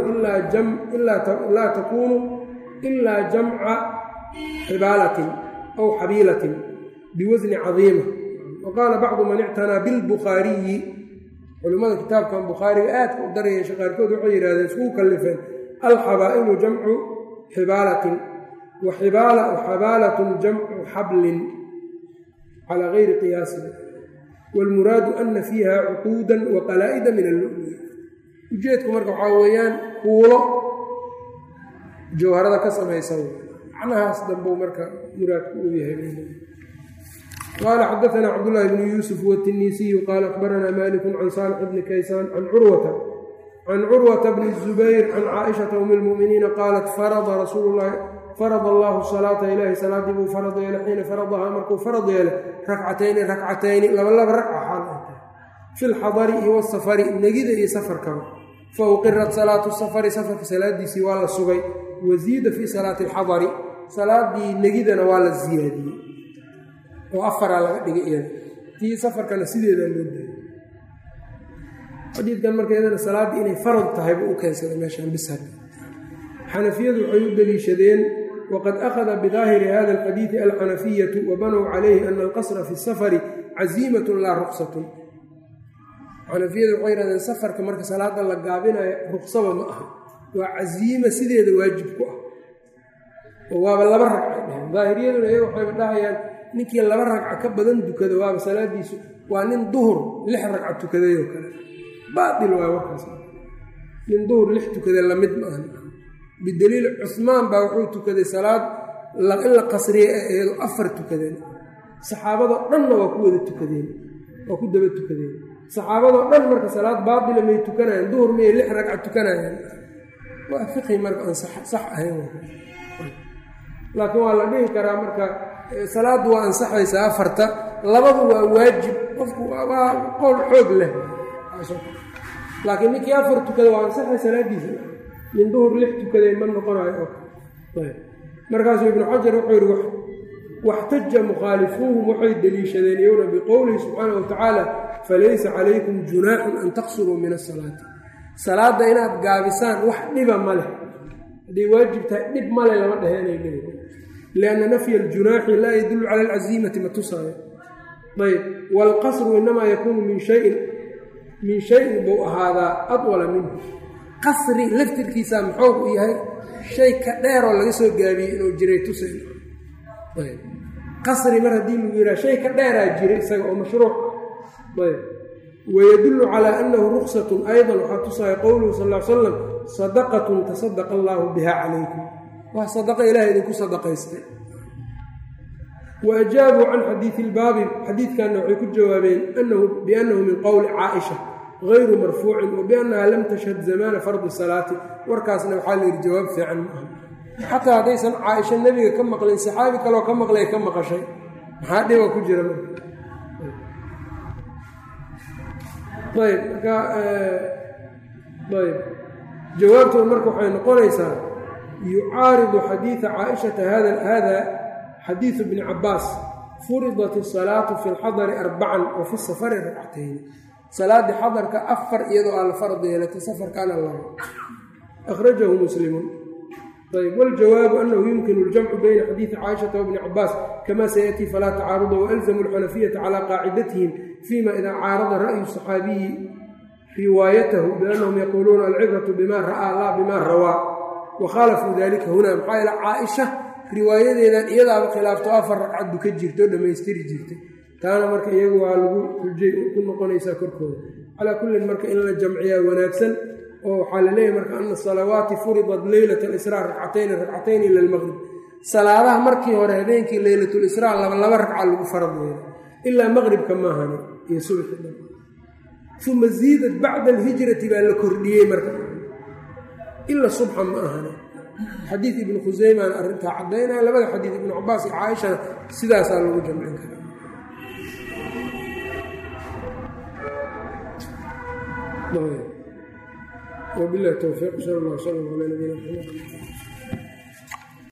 takuunu ilaa jamca xibaalatin aw xabiilatin biwasni cadiima waqaala bacdu man ictanaa bilbukhaariyi culimmada kitaabkan bukhaariga aadka u daryeesha qaarkood waxay yidhahdeen iskugu kallifeen alxabaa'ilu jamcu xibaalatin wa xabaalatun jamcu xablin calaa gayri qiyaasin wاlmuraadu ana fiiha cuquuda waqalaa'ida min allu'lu'i ujeedku marka waxaa weeyaan kuulo jawharada ka samaysan macnahaas dambuu marka muraadku uu yahay qaala xadaana cabdاllahi bnu yuusuf wاtinisiyu qaala akbaranaa maliku can saalix bni kaysaan can curwata can curwata bni الzubayr can caaishata um اlmu'miniina qaalat farada rasuulu lahi farad allahu salaata ilaahi salaaddii buu farad yeelay xiina faradahaa markuu farad yeelay rakcatayni rakcatayni labalaba ragca xaal ay tahay fi lxadari iyo wasafari negida iyo safarkaba fa uqirat salaatu safari safarka salaadiisii waa la sugay wasiida fii salaati alxadari salaadii negidana waa la siyaadiyey oo afaraa laga dhigay iyada tii safarkana sideedaa loo daayay xadiidkan marka iyadana salaaddii inay farad tahay buu u keensaday meeshaan bishar xanafiyadu waxay u deliishadeen wqad akhada bidaahiri hada alxadiidi alxanafiyatu wabanow calayhi ana alqasra fi safari caziimatun laa ruqsatun xanafiyadu waxay yidhahdeen safarka marka salaada la gaabinayo ruqsaba ma aha waa casiima sideeda waajib ku ah oo waaba laba ragca dheheen daahiriyaduna iyaga waxayba dhahayaan ninkii laba ragca ka badan dukada waaba salaadiisu waa nin duhur lix ragca tukadayoo kale baail waa warkaas nin duhur lix tukada lamid ma aha bidaliil cusmaan baa wuxuu tukaday salaad in la qasriye ee eedo afar tukadeen saxaabadoo dhanna waa ku wada tukadeen waa ku daba tukadeen saxaabadoo dhan marka salaad baatila may tukanayaan duhur miyay lix ragca tukanayaan waa fiqhi marka aan sax ahayn laakiin waa la dhihi karaa marka salaaddu waa ansaxaysaa afarta labadu waa waajib qofku waa qowl xoog leh laakiin ninkii afar tukada waa ansaxay salaadiisa min duhur lix tukaday ma noqonayo markaasuu ibnu xajar wuxuu yidhi waxtaja mukhaalifuuhum waxay deliishadeen iyowna biqowlihi subxaana wa tacaala falaysa calaykum junaaxun an taqsuruu min asalaati salaadda inaad gaabisaan wax dhiba ma leh hadday waajib tahay dhib male lama dhehe inay dhibi lianna nafya aljunaaxi laa yadullu cala alcasiimati ma tusaayo ayb waalqasru inamaa yakuunu min shayin min shayin buu ahaadaa adwala minhu qasri laftirkiisaa muxuu u yahay shay ka dheeroo laga soo gaabiyey inuu jiray tusayn qasri mar haddii lagu yidhaha shay ka dheeraa jiray isaga oo mashruuc ayb wayadullu calaa annahu ruksatun aydan waxaa tusaya qowluhu sal l salam sadaqatun tasadaqa allaahu biha calaykum waa sadaqa ilahay idinku sadaqaystay wa ajaabuu can xadiidi ilbaabi xadiidkanna waxay ku jawaabeen biannahu min qowli caaisha غayru marfuucin wabiannaha lam tashhad zamaana fardi salaati warkaasna waxaa la yidhi jawaab fiican ma aha xataa haddaysan caaisha nebiga ka maqlin saxaabi kaloo ka maqlay ka maqashay maxaa dhiba ku jira marka ayb marka ayb jawaabtooda marka waxay noqonaysaa yucaaridu xadiida caaishata hada xadiidu bni cabaas furidat الsalaatu fi اlxadari arbacan wa fi safari ragcatayn salaadii xadarka afar iyadoo aan la farad yeelatay safarkaana labo akhrajahu muslimun ayb waljawaabu annahu yumkinu اljamcu bayna xadiidi caaishata wabni cabaas kama sayaأtii falaa tacaaruda walzamu اlxanafiyata calaa qaacidatihim fima idaa caarada ra'yu صaxaabiyi riwaayatahu biannahum yaquuluuna alcibratu bima ra'aa laa bima rawaa wakhaalafuu dalika huna maxaa yeele caaisha riwaayadeedan iyadaaba khilaafto afar ragcaddu ka jirto dhammaystiri jirtay taana marka iyagu waa lagu xujay ku noqonaysaa korkooda calaa kullin marka in la jamciyaa wanaagsan oo waxaa la leeyahy marka ana salawaati furidat leylat alisraa ragcatayni ragcatayni ila almaqrib salaadaha markii hore habeenkii leylatlisraa laba laba ragca lagu farad yeelo ilaa maqribka maahani iyo subxi dhan uma ziidat bacda alhijrati baa la kordhiyey marka ila subxa ma ahani xadiid ibnu khuseymaana arrintaa caddaynaya labada xadiid ibnu cabaas iyo caaishana sidaasaa lagu jamcin karaa وبالله التوفيق صلى الله وسلم على نبينا محمد